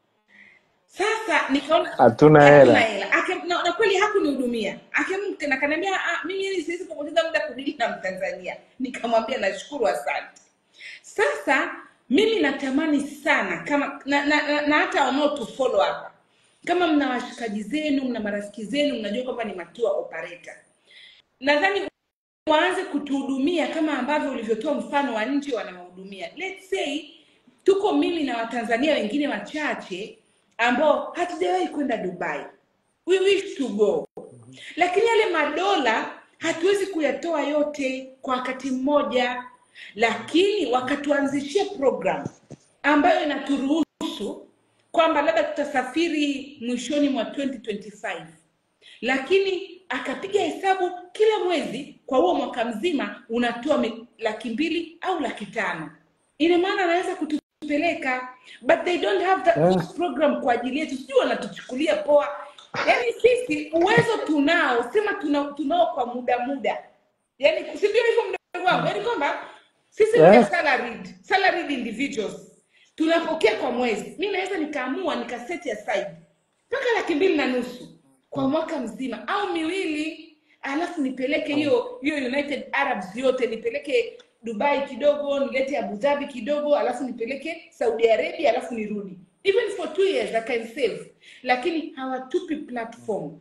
sasa nikaona Hatuna hatuna hela. hela Ake- na, na kweli hakunihudumia akam tena akaniambia "Ah, mimi yani siwezi kupoteza muda kudili na mtanzania nikamwambia nashukuru asante sasa mimi natamani sana kama na, na, na, na hata wanaotufollow hapa kama mna washikaji zenu mna marafiki zenu mnajua kwamba ni matua operator nadhani waanze kutuhudumia kama ambavyo ulivyotoa mfano wa nchi wanawahudumia let's say tuko mimi na watanzania wengine wachache ambao hatujawahi kwenda dubai we wish to go lakini yale madola hatuwezi kuyatoa yote kwa wakati mmoja lakini wakatuanzishia program ambayo inaturuhusu kwamba labda tutasafiri mwishoni mwa 2025 lakini akapiga hesabu kila mwezi kwa huo mwaka mzima unatoa mi- laki mbili au laki tano ina maana anaweza kutupeleka but they don't have that Yes. program kwa ajili yetu sijui wanatuchukulia poa yaani sisi uwezo tunao sema tuna, tunao kwa muda muda yaani sivyo hivyo mdogo wangu yaani kwamba sisi Yes. yes. salaried, salaried individuals tunapokea kwa mwezi mi naweza nikaamua nikaseti aside mpaka laki mbili na nusu kwa mwaka mzima au miwili alafu nipeleke hiyo hiyo united arabs yote nipeleke dubai kidogo nilete abu dhabi kidogo alafu nipeleke saudi arabia alafu nirudi even for two years I can save lakini hawatupi platform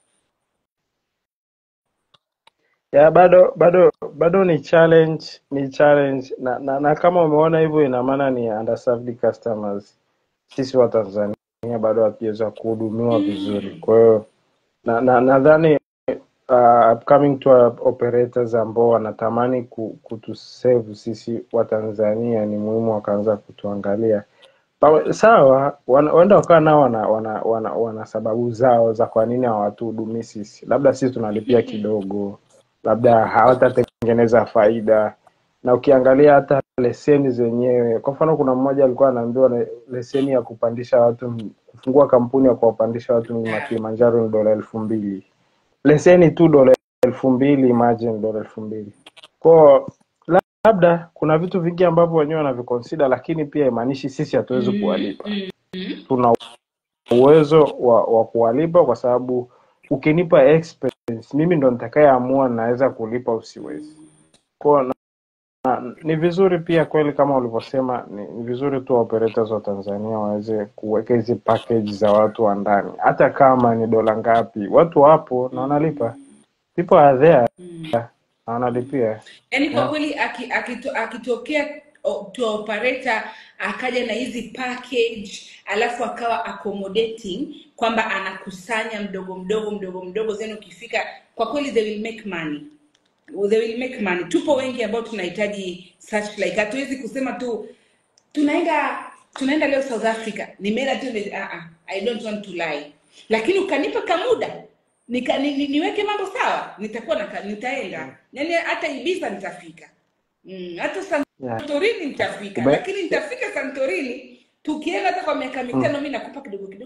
ya bado bado bado ni challenge ni challenge na, na, na kama umeona hivyo ina maana ni underserved customers sisi wa Tanzania bado hatujaweza kuhudumiwa vizuri kwa hiyo na na nadhani uh, upcoming tour operators ambao wanatamani ku, kutusave sisi wa Tanzania ni muhimu wakaanza kutuangalia Pawe- sawa wana- huenda wakawa nao wana, wana, wana, wana sababu zao za kwa nini hawatuhudumii sisi labda sisi tunalipia kidogo labda hawatatengeneza faida na ukiangalia hata leseni zenyewe kwa mfano kuna mmoja alikuwa anaambiwa le- leseni ya kupandisha watu m- kufungua kampuni ya kuwapandisha watu mlima kilimanjaro ni dola elfu mbili leseni tu dola elfu mbili imagine dola elfu mbili kwao la- labda kuna vitu vingi ambavyo wenyewe wanavikonsida lakini pia imaanishi sisi hatuwezi kuwalipa tuna uwezo wa, wa kuwalipa kwa sababu ukinipa expense mimi ndo nitakayeamua naweza kulipa usiwezi kwao na, na, ni vizuri pia kweli kama ulivyosema ni, ni vizuri tu operators wa tanzania waweze kuweka hizi package za watu wa ndani hata kama ni dola ngapi watu wapo na wanalipa people are there na wanalipia yaani kwa yeah. kweli aki- akito, akitokea o- tour operator akaja na hizi package alafu akawa accommodating kwamba anakusanya mdogo mdogo mdogo mdogo zeni ukifika kwa kweli they will make money they will make money tupo wengi ambao tunahitaji such like hatuwezi kusema tu tunaenda tunaenda leo south africa nimeenda tu nime- ah, ah, i don't want to lie lakini ukanipa kamuda nika, ni, ni, niweke mambo sawa nitakuwa na, nitaenda yani hata ibiza nitafika mm, hata Yeah. santorini nitafika Ube- lakini nitafika santorini tukienda hata kwa miaka mitano mi nakupa kidogo kidogo kidogo kidogo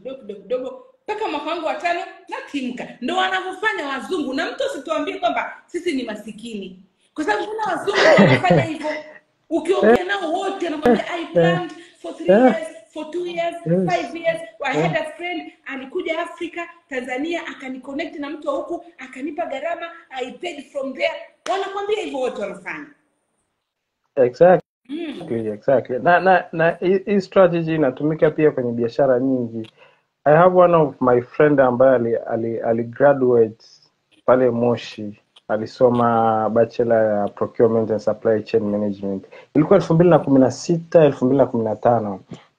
kidogo kidogo kidogo mpaka mwaka wangu wa tano natimka ndo wanavyofanya wazungu na mtu asituambie kwamba sisi ni masikini kwa sababu kuna wazungu wanafanya hivyo ukiongea nao wote anakwambia i planned for three Yeah. years for two years Yes. five years i had a friend alikuja afrika tanzania akaniconnect na mtu wa huku akanipa gharama i paid from there wanakwambia hivyo wote wanafanya Exactly, mm. exactly. Na na na hii hii strategy inatumika pia kwenye biashara nyingi. I have one of my friend ambaye ali, ali, ali graduate pale Moshi, alisoma bachelor ya procurement and supply chain management. Ilikuwa elfu mbili na kumi na sita elfu mbili na kumi na tano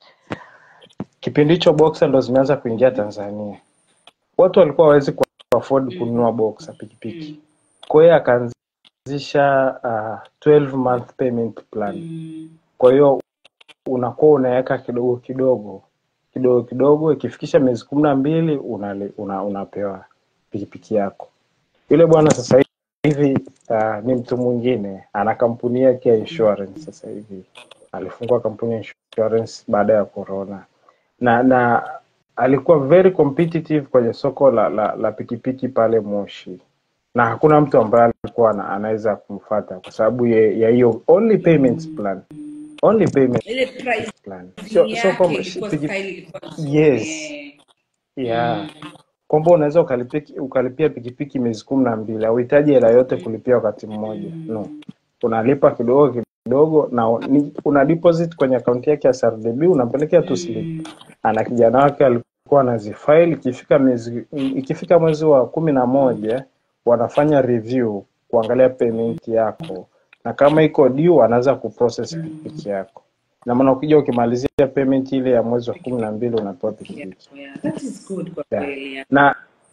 kipindi hicho boxer ndo zimeanza kuingia Tanzania. Watu walikuwa hawawezi ku afford kununua boxer pikipiki, Mm. kwa hiyo akaanzisha uh, 12 month payment plan. Mm. Kwa hiyo unakuwa unaweka kidogo kidogo kidogo kidogo, ikifikisha miezi kumi na mbili unali- una, unapewa pikipiki yako. Yule bwana sasa hivi uh, ni mtu mwingine, ana kampuni yake ya insurance sasa hivi, alifungua kampuni ya insurance baada ya corona, na na alikuwa very competitive kwenye soko la, la, la pikipiki pale Moshi, na hakuna mtu ambaye alikuwa ana- anaweza kumfata kwa sababu ya ya hiyo only payments plan, only payment ile price plan, sio sio yake kwamba ilikuwa piki, style ilikuwa nzuri yes eh. yeah mm. kwamba unaweza ukalipia ukalipia pikipiki miezi kumi na mbili hauhitaji hela yote kulipia wakati mmoja no unalipa kidogo kidogo na u- ni- una deposit kwenye akaunti yake ya SRDB unampelekea tu slip ana kijana wake alikuwa anazifaili ikifika miezi ikifika mwezi wa kumi na moja wanafanya review kuangalia payment yako na kama iko due anaanza kuprocess pikipiki yako na maana ukija ukimalizia payment ile ya mwezi wa kumi na mbili unapewa Yeah, pikipiki yeah. That is good kwa yeah. kweli yeah. na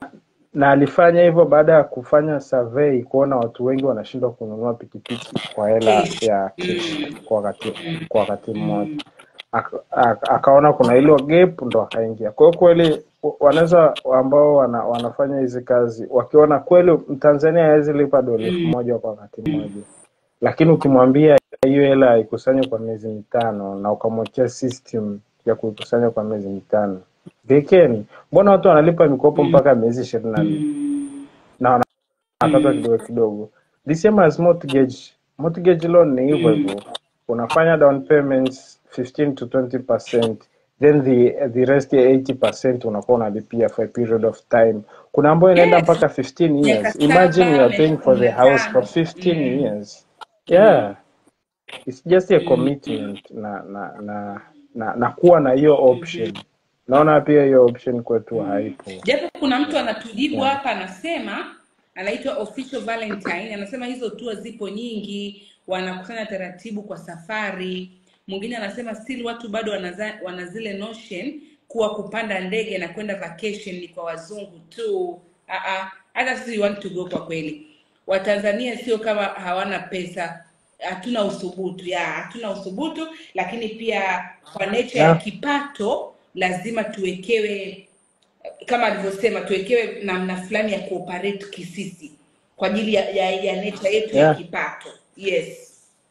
na alifanya hivyo baada ya kufanya survey kuona watu wengi wanashindwa kununua pikipiki kwa hela Cash. ya cash Mm. kwa wakati kwa wakati mmoja Aka- aka- akaona kuna hilo gap ndo akaingia kwa hiyo kweli w- wanaweza ambao wana, wanafanya hizi kazi wakiona kweli mtanzania hawezi lipa dola elfu moja kwa wakati mmoja lakini ukimwambia hiyo hela haikusanywe kwa miezi mitano na ukamwekea system ya kuikusanya kwa miezi mitano they can mbona watu wanalipa mikopo mpaka miezi ishirini na nne Mm. na wanakatwa kidogo kidogo the same as mortgage mortgage loan ni hivyo hivyo unafanya down payments 15 to 20 percent then the the rest ya 80 percent unakuwa unalipia for a period of time kuna ambayo inaenda Yes. mpaka 15 miaka years imagine you saba are paying miaka for kumi the na house for tano 15 mm. years yeah it's just a commitment na na na na, na kuwa na hiyo option naona pia hiyo option kwetu haipo japo kuna mtu anatujibu yeah. hapa anasema anaitwa official valentine anasema hizo tour zipo nyingi wanakusanya taratibu kwa safari mwingine anasema still watu bado wanaza, wana zile notion kuwa kupanda ndege na kwenda vacation ni kwa wazungu tu Ah, ah, hata sisi we want to go kwa kweli watanzania sio kama hawana pesa hatuna uthubutu ya hatuna uthubutu lakini pia kwa nature ya yeah. kipato lazima tuwekewe kama alivyosema tuwekewe namna fulani ya kuoperate kisisi kwa ajili ya, ya, ya nature yetu ya yeah. kipato yes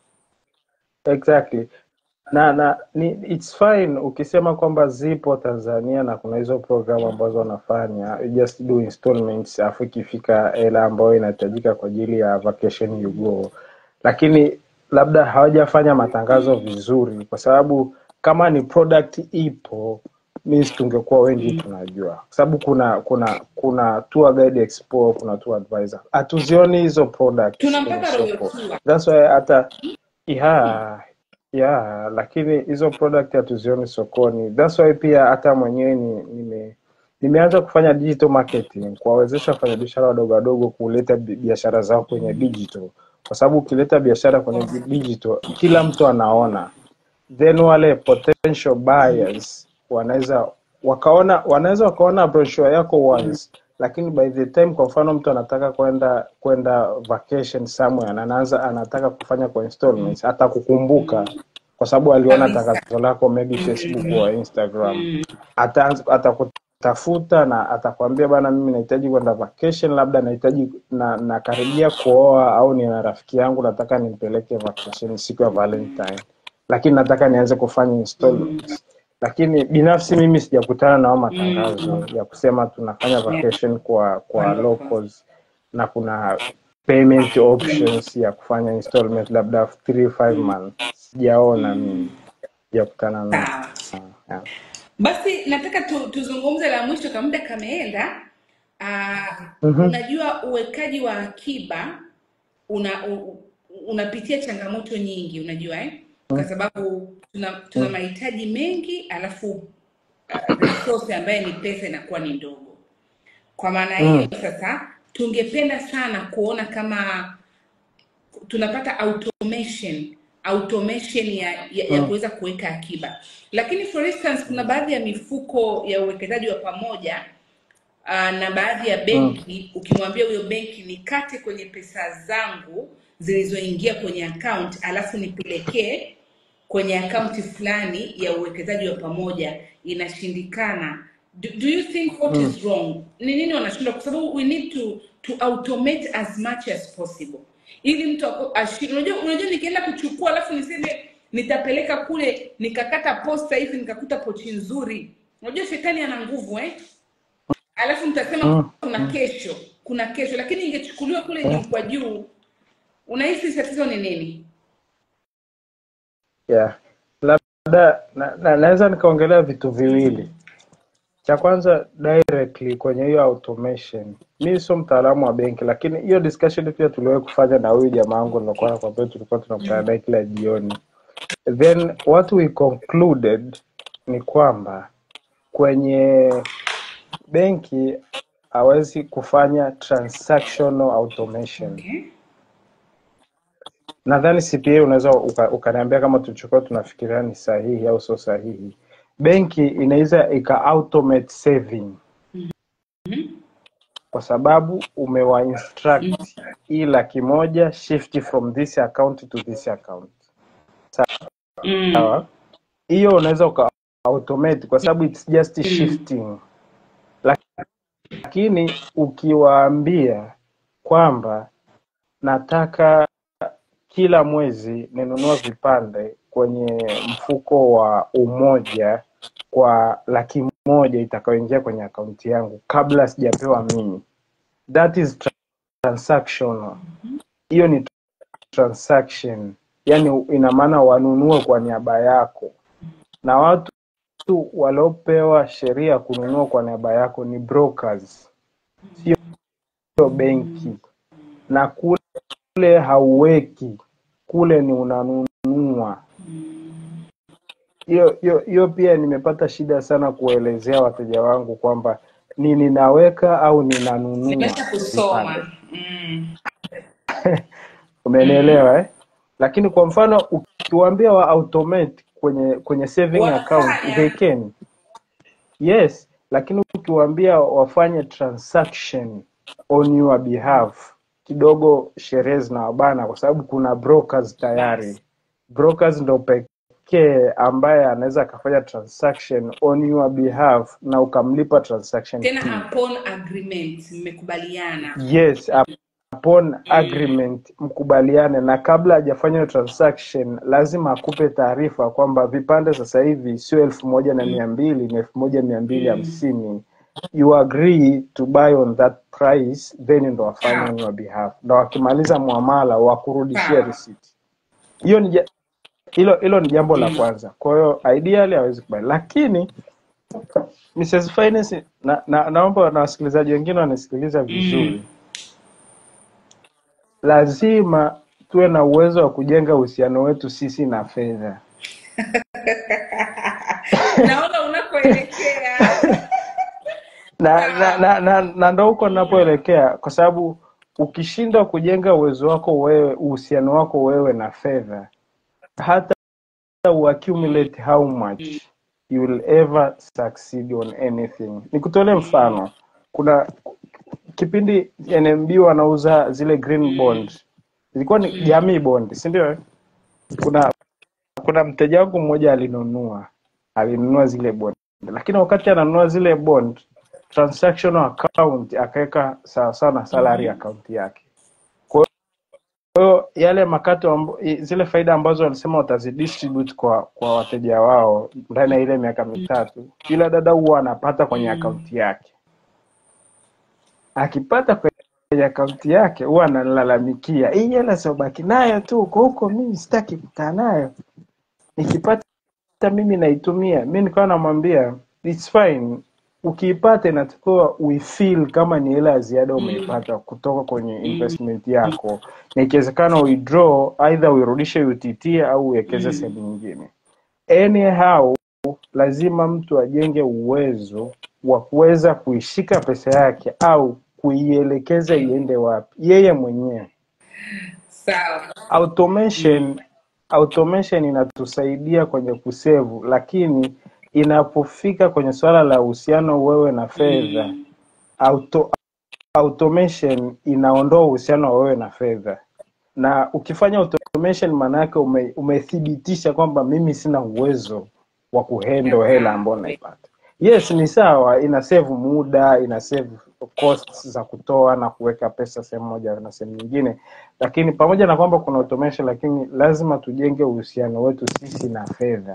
exactly na na ni, it's fine ukisema kwamba zipo Tanzania na kuna hizo programu ambazo wanafanya you just do installments alafu ikifika hela ambayo inahitajika kwa ajili ya vacation you go, lakini labda hawajafanya matangazo vizuri, kwa sababu kama ni product ipo means tungekuwa wengi tunajua, kwa sababu kuna kuna kuna tour guide expo, kuna tour advisor, hatuzioni hizo products tuna kwenye mpaka royal soko. tour That's why hata yeah, yeah, lakini hizo product hatuzioni sokoni. That's why pia hata mwenyewe ni, nime nimeanza kufanya digital marketing kuwawezesha wafanyabiashara wadogo wadogo kuleta bi- biashara zao kwenye digital, kwa sababu ukileta biashara kwenye di- digital kila mtu anaona, then wale potential buyers wanaweza wakaona wanaweza wakaona brochure yako once lakini by the time kwa mfano mtu anataka kwenda kwenda vacation somewhere na anaanza anataka kufanya kwa installments hata kukumbuka kwa sababu aliona kabisa tangazo lako maybe Facebook au Instagram mm. ataanza atakutafuta na atakwambia bana mimi nahitaji kwenda vacation labda nahitaji na nakaribia kuoa au nina rafiki yangu nataka nimpeleke vacation siku ya Valentine lakini nataka nianze kufanya installments lakini binafsi mimi sijakutana nao matangazo ya kusema tunafanya vacation kwa kwa Wonderful. locals na kuna payment options ya kufanya installment labda 3 5 months sijaona mimi sijakutana nao Sawa. yeah. Basi nataka tu, tuzungumze la mwisho, kama muda kameenda. Uh, Mhm. unajua uwekaji wa akiba una u, unapitia changamoto nyingi, unajua eh? Kwa sababu tuna, tuna mahitaji mengi alafu uh, resource ambaye ni pesa inakuwa ni ndogo. Kwa maana hiyo sasa tungependa sana kuona kama tunapata automation automation ya, ya, ya Mm. kuweza kuweka akiba lakini for instance kuna baadhi ya mifuko ya uwekezaji wa pamoja uh, na baadhi ya benki ukimwambia huyo benki nikate kwenye pesa zangu zilizoingia kwenye account alafu nipelekee kwenye akaunti fulani ya uwekezaji wa pamoja inashindikana do, do you think what is wrong ni nini wanashindwa kwa sababu we need to to automate as much as possible ili mtu ako- ashi- unajua unajua nikienda kuchukua alafu niseme nitapeleka kule nikakata posta hivi nikakuta pochi nzuri unajua shetani ana nguvu eh alafu mtasema Mm. kuna kesho kuna kesho lakini ingechukuliwa kule juu kwa juu unahisi tatizo ni nini yeah. labda na, na, naweza nikaongelea vitu viwili cha kwanza directly kwenye hiyo automation mi sio mtaalamu wa benki lakini hiyo discussion pia tuliwahi kufanya na huyu jamaa wangu nilokuwa nakwambia tulikuwa tunakutana naye kila jioni then what we concluded ni kwamba kwenye benki hawezi kufanya transactional automation okay. nadhani CPA unaweza uka- ukaniambia kama tulichokuwa tunafikiria ni sahihi au sio sahihi. Benki inaweza ika automate saving kwa sababu umewa instruct hii laki moja shift from this account to this account. mm. Sawa? Hiyo unaweza uka automate kwa sababu it's just shifting. Lakini ukiwaambia kwamba nataka kila mwezi ninunua vipande kwenye mfuko wa umoja kwa laki moja itakayoingia kwenye akaunti yangu kabla sijapewa mimi that is tra- transactional hiyo ni transaction yani ina maana wanunue kwa niaba yako na watu waliopewa sheria ya kununua kwa niaba yako ni brokers sio benki na kule hauweki kule ni unanunua hiyo hiyo hiyo pia nimepata shida sana kuelezea wateja wangu kwamba ni ninaweka au ninanunua nimesha kusoma vipande mm. umenielewa eh? lakini kwa mfano ukiwaambia wa automate kwenye kwenye saving account wanafanya they can yes lakini ukiwaambia wafanye transaction on your behalf kidogo sherehe zinawabana kwa sababu kuna brokers tayari brokers ndo pekee ambaye anaweza akafanya transaction on your behalf na ukamlipa transaction tena fee upon agreement mmekubaliana yes upon agreement mkubaliane na kabla hajafanya hiyo transaction lazima akupe taarifa kwamba vipande sasa hivi sio elfu moja na mia mbili ni elfu moja mia mbili hamsini you agree to buy on that price then ndo wafanye on your behalf na wakimaliza muamala wakurudishia Sawa. receipt hiyo ni ja- hilo hilo ni jambo la kwanza kwa hiyo ideally hawezi kubali lakini Mrs. Finance na, na, naomba na wasikilizaji wengine wanasikiliza vizuri lazima tuwe na uwezo wa kujenga uhusiano wetu sisi na fedha naona unakoelekea na na, na, na, na ndo huko ninapoelekea kwa sababu ukishindwa kujenga uwezo wako wewe uhusiano wako wewe na fedha hata uaccumulate how much you will ever succeed on anything nikutolee mfano kuna kipindi NMB wanauza zile green bond zilikuwa ni jamii bond si ndio eh? kuna kuna mteja wangu mmoja alinunua alinunua zile bond lakini wakati ananunua zile bond transactional account akaweka sawasawa na salary account yake hiyo yale makato amb, i- zile faida ambazo walisema watazidistribute kwa kwa wateja wao ndani ya ile miaka mitatu, kila dada huwa anapata kwenye Mm. akaunti yake. Akipata kwenye akaunti yake huwa analalamikia, hii hela siobaki nayo tu huko huko, mimi sitaki kukaa nayo, nikipata mimi naitumia. Mi nikawa namwambia it's fine, ukiipata inatakiwa uifeel kama ni hela ya ziada Mm. umeipata kutoka kwenye Mm. investment yako, na ikiwezekana uidraw, either uirudishe UTT au uwekeze Mm. sehemu nyingine. Anyhow, lazima mtu ajenge uwezo wa kuweza kuishika pesa yake au kuielekeza iende wapi yeye mwenyewe. Sawa. Automation automation inatusaidia kwenye kusevu, lakini inapofika kwenye suala la uhusiano wewe na fedha, Mm. auto, automation inaondoa uhusiano wa wewe na fedha, na ukifanya automation maana yake ume, umethibitisha kwamba mimi sina uwezo wa kuhandle hela ambayo naipata. Yes, ni sawa, ina save muda, ina save costs za kutoa na kuweka pesa sehemu moja na sehemu nyingine, lakini pamoja na kwamba kuna automation, lakini lazima tujenge uhusiano wetu sisi na fedha.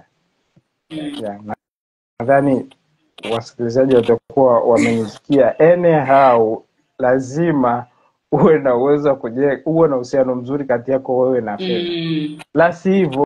Yeah, na- nadhani wasikilizaji watakuwa wamenisikia. Anyhow, lazima uwe na uwezo wa kujenga, uwe na uhusiano mzuri kati yako wewe na fedha, Mm. la sivyo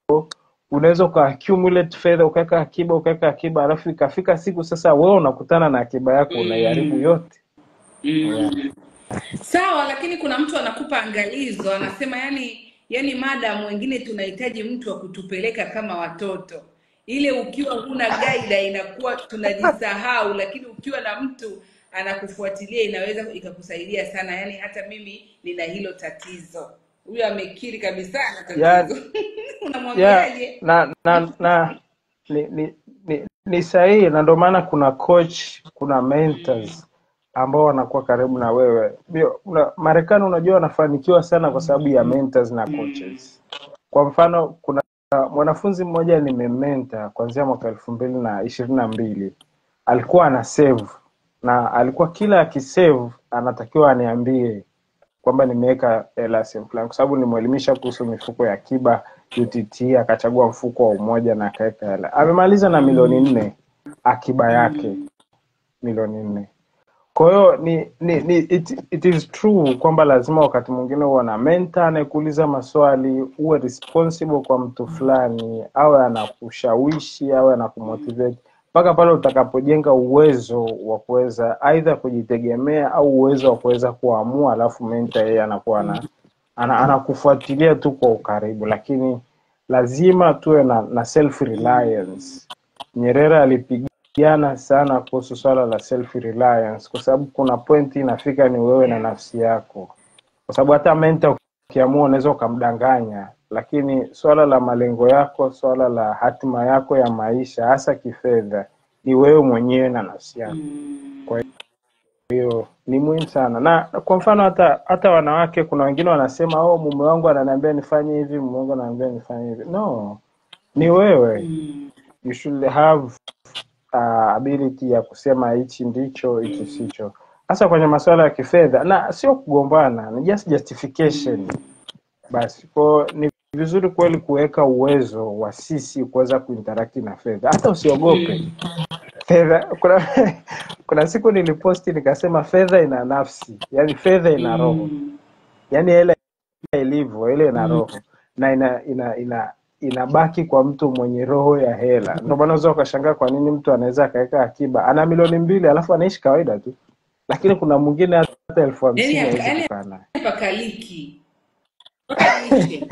unaweza uka accumulate fedha ukaweka akiba ukaweka akiba, alafu ikafika siku sasa wewe unakutana na akiba yako unaiharibu Mm. yote. Yeah. Mm. Sawa, lakini kuna mtu anakupa angalizo, anasema yani, yani madam, wengine tunahitaji mtu wa kutupeleka kama watoto. Ile ukiwa huna gaida inakuwa tunajisahau, lakini ukiwa na mtu anakufuatilia inaweza ikakusaidia sana. Yani hata mimi nina hilo tatizo. Huyo amekiri kabisa ana Yeah, tatizo. yeah, Unamwambiaje? na na na ni ni, ni, ni sahihi, na ndio maana kuna coach, kuna mentors ambao wanakuwa karibu na wewe. Ndio, una, Marekani unajua wanafanikiwa sana kwa sababu ya mentors na coaches. Kwa mfano, kuna mwanafunzi mmoja nimementa kuanzia mwaka elfu mbili na ishirini na mbili alikuwa ana save na alikuwa kila akisave anatakiwa aniambie kwamba nimeweka hela sehemu fulani, kwa sababu nimwelimisha kuhusu mifuko ya akiba UTT, akachagua mfuko wa Umoja na akaweka hela. Amemaliza na milioni nne akiba yake milioni nne. Kwa hiyo ni, ni, ni it, it is true kwamba lazima wakati mwingine uwe na mentor anayekuuliza maswali, uwe responsible kwa mtu fulani, awe anakushawishi, awe anakumotivate mpaka pale utakapojenga uwezo wa kuweza aidha kujitegemea au uwezo wa kuweza kuamua, alafu mentor yeye anakuwa ana, ana, anakufuatilia tu kwa ukaribu, lakini lazima tuwe na, na self reliance. Nyerere alipigana sana kuhusu swala la self reliance, kwa sababu kuna pointi inafika ni wewe na nafsi yako, kwa sababu hata mentor ukiamua unaweza ukamdanganya, lakini swala la malengo yako, swala la hatima yako ya maisha, hasa kifedha, ni wewe mwenyewe na nafsi yako. Mm. Kwa hiyo ni muhimu sana, na kwa mfano hata hata wanawake, kuna wengine wanasema oh, mume wangu ananiambia nifanye hivi, mume wangu ananiambia nifanye hivi. No, ni wewe Mm. you should have uh, ability ya kusema hichi ndicho hichi sicho, hasa kwenye masuala ya kifedha, na sio kugombana, ni just justification basi. Kwa ni vizuri kweli kuweka uwezo wa sisi kuweza kuinteract na fedha, hata usiogope Mm. fedha. Kuna kuna siku niliposti nikasema fedha ina nafsi, yani fedha ina roho, Mm. yani ile ilivyo ile ina Mm. roho na ina ina ina inabaki kwa mtu mwenye roho ya hela. Ndio maana unaweza ukashangaa kwa nini mtu anaweza akaweka akiba ana milioni mbili alafu anaishi kawaida tu, lakini kuna mwingine hata elfu Yani hamsini hapa- hawezi yani kukaa naye. pakaliki mpaka ishe.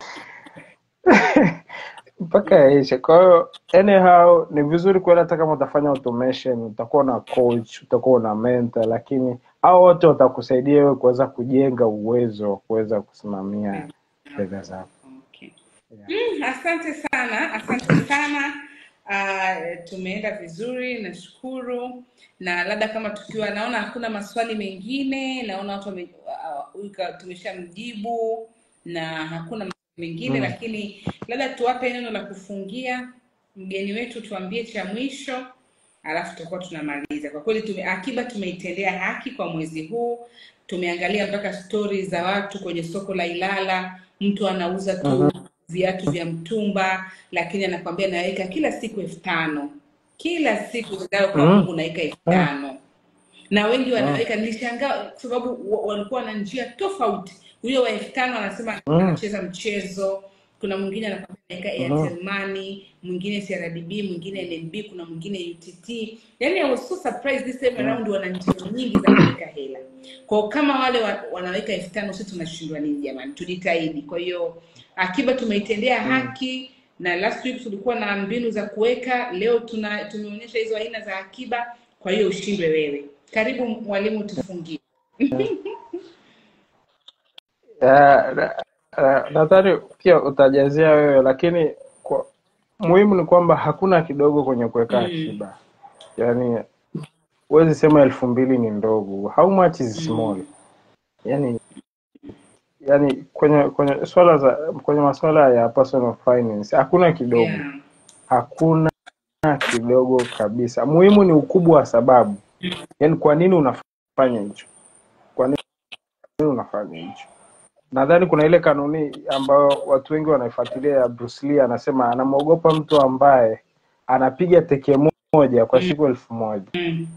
mpaka yaishe. Kwa hiyo anyhow, ni vizuri kweli, hata kama utafanya automation, utakuwa na coach, utakuwa na mentor, lakini hao wote watakusaidia wewe kuweza kujenga uwezo wa kuweza kusimamia fedha zako. Okay. Yeah. Mm, asante sana, asante sana. Uh, tumeenda vizuri, nashukuru. Na labda kama tukiwa, naona hakuna maswali mengine, naona watu wame, uh, huyu ka- tumeshamjibu na hakuna maswali mengine, Mm. lakini labda tuwape neno la kufungia mgeni wetu, tuambie cha mwisho, alafu tutakuwa tunamaliza. Kwa kweli tume, akiba tumeitendea haki kwa mwezi huu. Tumeangalia mpaka stori za watu kwenye soko la Ilala, mtu anauza tu Mhm. viatu vya mtumba, lakini anakwambia naweka kila siku elfu tano kila siku ingawa kwa Mhm. Mungu naweka elfu Mhm. tano na wengi Mhm. wanaweka. Nilishangaa kwa sababu wa- walikuwa na njia tofauti. Huyo wa elfu tano anasema Mhm. anacheza mchezo, kuna mwingine anakwambia naweka Mhm. Airtel Money, mwingine CRDB, mwingine NMB, kuna mwingine UTT. Yani I was so surprised this time Mhm. around, wana njia nyingi za kuweka hela. Kwa kama wale wa, wanaweka elfu tano sisi tunashindwa nini jamani? Tujitahidi. Kwa hiyo akiba tumeitendea Mhm. haki na last week tulikuwa na mbinu za kuweka, leo tuna tumeonyesha hizo aina za akiba. Kwa hiyo ushindwe wewe. Karibu mwalimu, tufungie. Ya, na- na- nadhani pia utajazia wewe, lakini kwa, muhimu ni kwamba hakuna kidogo kwenye kuweka Mm, akiba. Yaani huwezi sema elfu mbili ni ndogo. How much is small? mm, Yani, yani kwenye kwenye swala za kwenye masuala ya personal finance hakuna kidogo, yeah. hakuna kidogo kabisa. Muhimu ni ukubwa wa sababu, yaani kwa nini unafanya hicho, kwa nini unafanya hicho. Nadhani kuna ile kanuni ambayo watu wengi wanaifuatilia ya Bruce Lee, anasema anamwogopa mtu ambaye anapiga teke moja kwa Mm, siku elfu moja mm,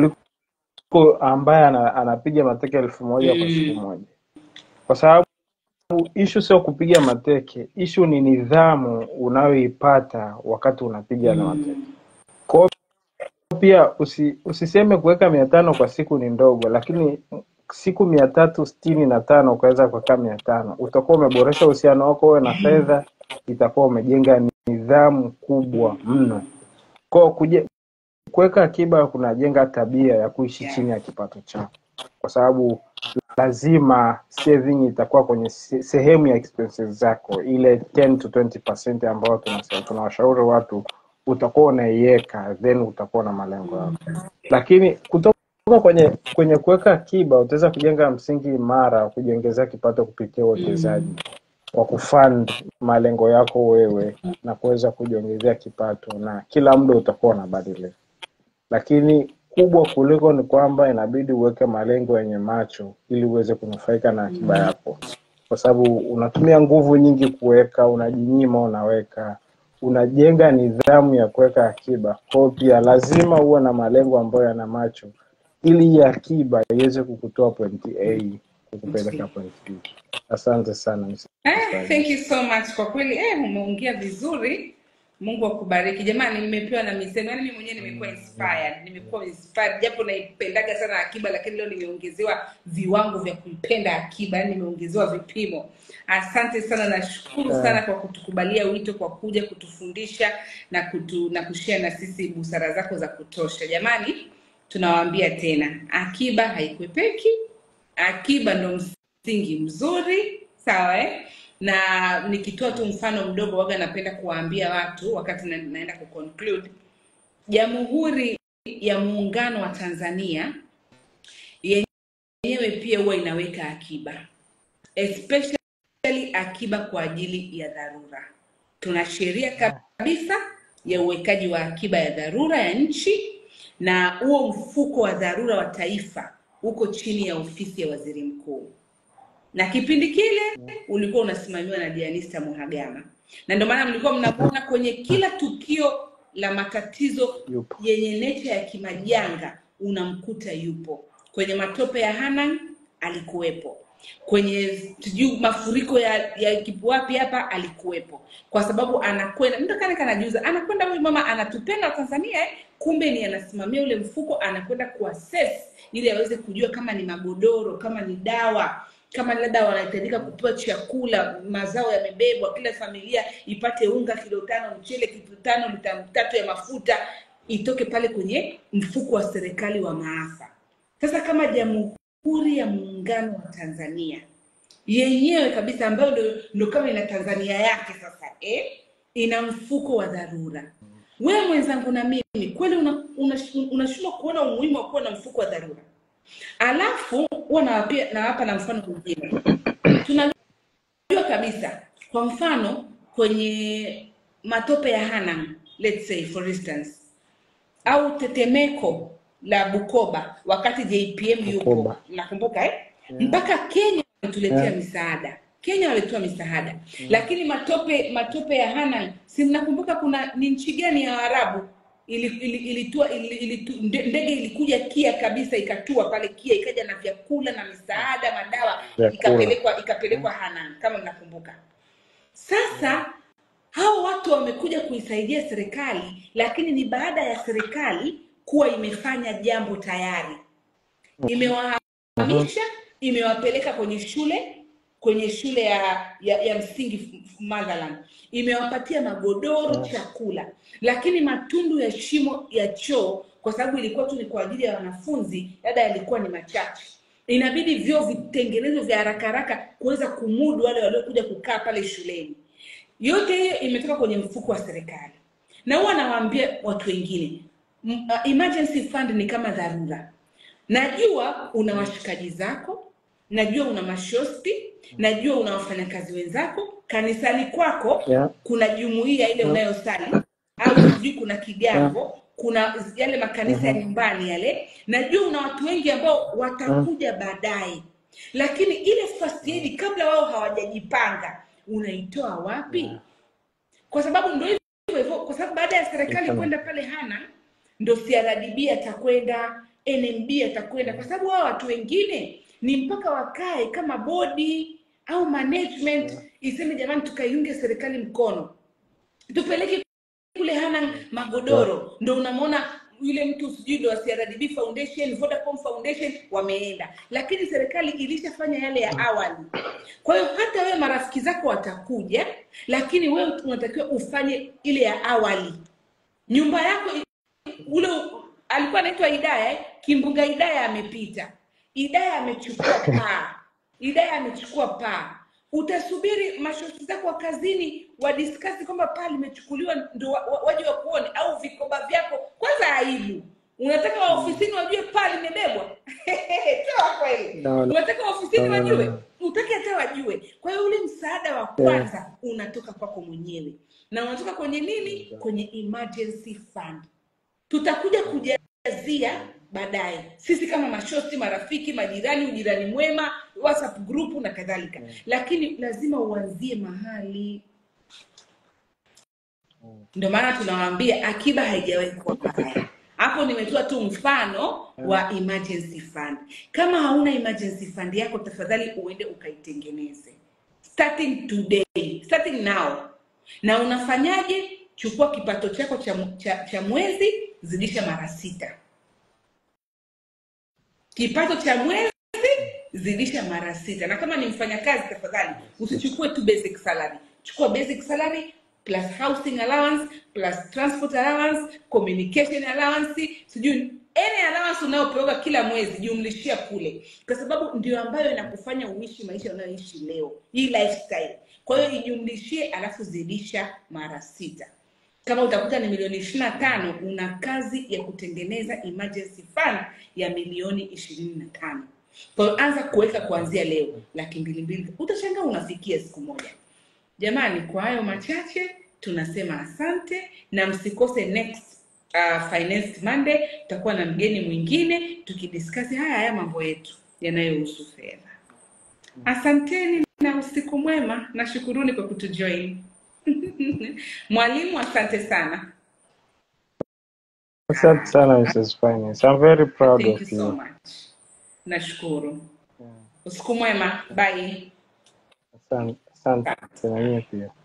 kuliko ambaye ana, anapiga mateke elfu moja kwa siku mm, moja, kwa sababu ishu sio kupiga mateke, ishu ni nidhamu unayoipata wakati unapiga yale mateke. mm, Kwa hiyo pia usi, usiseme kuweka mia tano kwa siku ni ndogo, lakini siku mia tatu sitini na tano ukaweza kuweka mia tano utakuwa umeboresha uhusiano wako wewe na fedha, itakuwa umejenga nidhamu kubwa mno. Kwa hiyo kuje- kuweka akiba kunajenga tabia ya kuishi yeah. chini ya kipato chako, kwa sababu lazima saving itakuwa kwenye se- sehemu ya expenses zako, ile 10 to 20% ambayo tunasema tunawashauri watu utakuwa unaiweka, then utakuwa na malengo yako. Lakini kutoka kwenye kwenye kuweka akiba utaweza kujenga msingi imara wa kujiongezea kipato kupitia uwekezaji Mm, kwa kufund malengo yako wewe na kuweza kujiongezea kipato, na kila muda utakuwa unabadilika lakini kubwa kuliko ni kwamba inabidi uweke malengo yenye macho ili uweze kunufaika na akiba mm, yako, kwa sababu unatumia nguvu nyingi kuweka, unajinyima, unaweka, unajenga nidhamu ya kuweka akiba. Kwa hiyo pia lazima uwe na malengo ambayo yana macho, ili hii akiba iweze kukutoa pointi A kukupeleka pointi B. Asante sana Mr. Eh, Swali. thank you so much kwa kweli eh, umeongea vizuri. Mungu akubariki jamani. Nimepewa na misemo, yani mimi mwenyewe nimekuwa inspired, nimekuwa inspired japo naipendaga sana akiba, lakini leo nimeongezewa viwango vya kuipenda akiba, yani nimeongezewa vipimo. Asante sana, nashukuru sana Eh, kwa kutukubalia wito, kwa kuja kutufundisha na kutu, na kushare na sisi busara zako za kutosha. Jamani, tunawaambia tena, akiba haikwepeki, akiba ndo msingi mzuri sawa eh? na nikitoa tu mfano mdogo waga napenda kuwaambia watu wakati na, naenda kuconclude jamhuri ya muungano wa tanzania yenyewe pia huwa inaweka akiba especially akiba kwa ajili ya dharura tuna sheria kabisa ya uwekaji wa akiba ya dharura ya nchi na huo mfuko wa dharura wa taifa uko chini ya ofisi ya waziri mkuu na kipindi kile ulikuwa unasimamiwa na Janista Muhagama, na ndio maana mlikuwa mnamuona kwenye kila tukio la matatizo yupo. yenye necha ya kimajanga, unamkuta yupo. Kwenye matope ya Hanang alikuwepo, kwenye sijui mafuriko ya, ya Kipuapi hapa alikuwepo, kwa sababu anakwenda mtu kana kanajiuza, anakwenda huyu mama anatupenda Tanzania eh? kumbe ni anasimamia ule mfuko, anakwenda kuassess ili aweze kujua kama ni magodoro, kama ni dawa kama labda wanahitajika kupewa chakula, mazao yamebebwa, kila familia ipate unga kilo tano, mchele kilo tano, lita tatu ya mafuta itoke pale kwenye mfuko wa serikali wa maafa. Sasa kama Jamhuri ya Muungano wa Tanzania yenyewe kabisa ambayo ndo, ndo kama ina Tanzania yake sasa eh? ina mfuko wa dharura. Wewe mwenzangu na mimi kweli unashindwa una, una unashindwa kuona umuhimu wa kuwa na mfuko wa dharura? Alafu huwa nawapia- nawapa na mfano mwingine. Tunajua kabisa, kwa mfano kwenye matope ya Hanang, let's say for instance, au tetemeko la Bukoba wakati JPM yupo, Bukoba. nakumbuka eh? Mpaka Kenya walituletea Yeah. misaada. Kenya walitoa misaada, lakini matope matope ya Hanang, si mnakumbuka kuna ni nchi gani ya Waarabu ili, ili, ilitua, ili, ilitu, nde- ndege ilikuja Kia kabisa ikatua pale Kia ikaja na vyakula na misaada madawa Vyakula. ikapelekwa ikapelekwa Hanang kama mnakumbuka. Sasa hao watu wamekuja kuisaidia serikali, lakini ni baada ya serikali kuwa imefanya jambo tayari, imewahamisha, imewapeleka kwenye shule kwenye shule ya ya, ya msingi f- f- Motherland, imewapatia magodoro, chakula, lakini matundu ya shimo ya choo, kwa sababu ilikuwa tu ni kwa ajili ya wanafunzi, labda yalikuwa ni machache inabidi vyoo vitengenezwe vya haraka haraka kuweza kumudu wale waliokuja kukaa pale shuleni. Yote hiyo imetoka kwenye mfuko wa serikali, na huwa nawaambia watu wengine m- uh, emergency fund ni kama dharura. Najua una washikaji zako, najua una mashosti, najua una wafanyakazi wenzako kanisani kwako, Yeah. kuna jumuiya ile unayosali au sijui kuna kigango kuna yale makanisa ya nyumbani yale najua una watu wengi ambao watakuja baadaye lakini ile first aid kabla wao hawajajipanga unaitoa wapi kwa sababu ndo hivyo hivyo kwa sababu baada ya serikali Mfano. kwenda pale hana ndo CRDB atakwenda NMB atakwenda kwa sababu hao watu wengine ni mpaka wakae kama bodi au management iseme jamani tukaiunge serikali mkono tupeleke kule hana magodoro ndo unamwona yule mtu sijui ndo wa CRDB Foundation, Vodacom Foundation wameenda, lakini serikali ilishafanya yale ya awali. Kwa hiyo hata wewe marafiki zako watakuja, lakini wewe unatakiwa ufanye ile ya awali. Nyumba yako ule alikuwa anaitwa Idaya, eh? kimbunga Idaya amepita, Idaya amechukua paa, Idaya amechukua paa. Utasubiri mashosti zako wa kazini wadiskasi kwamba paa limechukuliwa ndo wa- wa- waje wakuone, au vikoba vyako. Kwanza aibu, unataka wa ofisini wajue paa limebebwa? Toa kweli, No, no. unataka wa ofisini No, no, no, wajue? no. Utaki hata wajue. Kwa hiyo ule msaada wa kwanza unatoka kwako mwenyewe, na unatoka kwenye nini? Kwenye emergency fund tutakuja kujazia baadaye sisi kama mashosti marafiki majirani ujirani mwema whatsapp group na kadhalika lakini lazima uanzie mahali ndio maana tunawaambia akiba haijawahi kuwa mbaya hapo nimetoa tu mfano wa emergency fund kama hauna emergency fund yako tafadhali uende ukaitengeneze starting today starting now na unafanyaje chukua kipato chako cha, cha, cha mwezi zidisha mara sita kipato cha mwezi zidisha mara sita na kama ni mfanyakazi tafadhali usichukue tu basic salary chukua basic salary plus housing allowance plus transport allowance communication allowance sijui any allowance unayopewa kila mwezi jumlishia kule kwa sababu ndio ambayo inakufanya uishi maisha unayoishi leo hii lifestyle kwa hiyo ijumlishie alafu zidisha mara sita kama utakuta ni milioni ishirini na tano una kazi ya kutengeneza emergency fund ya milioni ishirini na tano kwa hiyo anza kuweka kuanzia leo laki mbili mbili utashangaa unafikia siku moja jamani kwa hayo machache tunasema asante na msikose next uh, finance monday tutakuwa na mgeni mwingine tukidiskasi haya haya mambo yetu yanayohusu fedha asanteni na usiku mwema na shukuruni kwa kutujoin mwalimu asante sana Asante sana Mrs. Finance. I'm very proud thank you of so you. much nashukuru usiku mwema bye Asante, asante na nyie pia.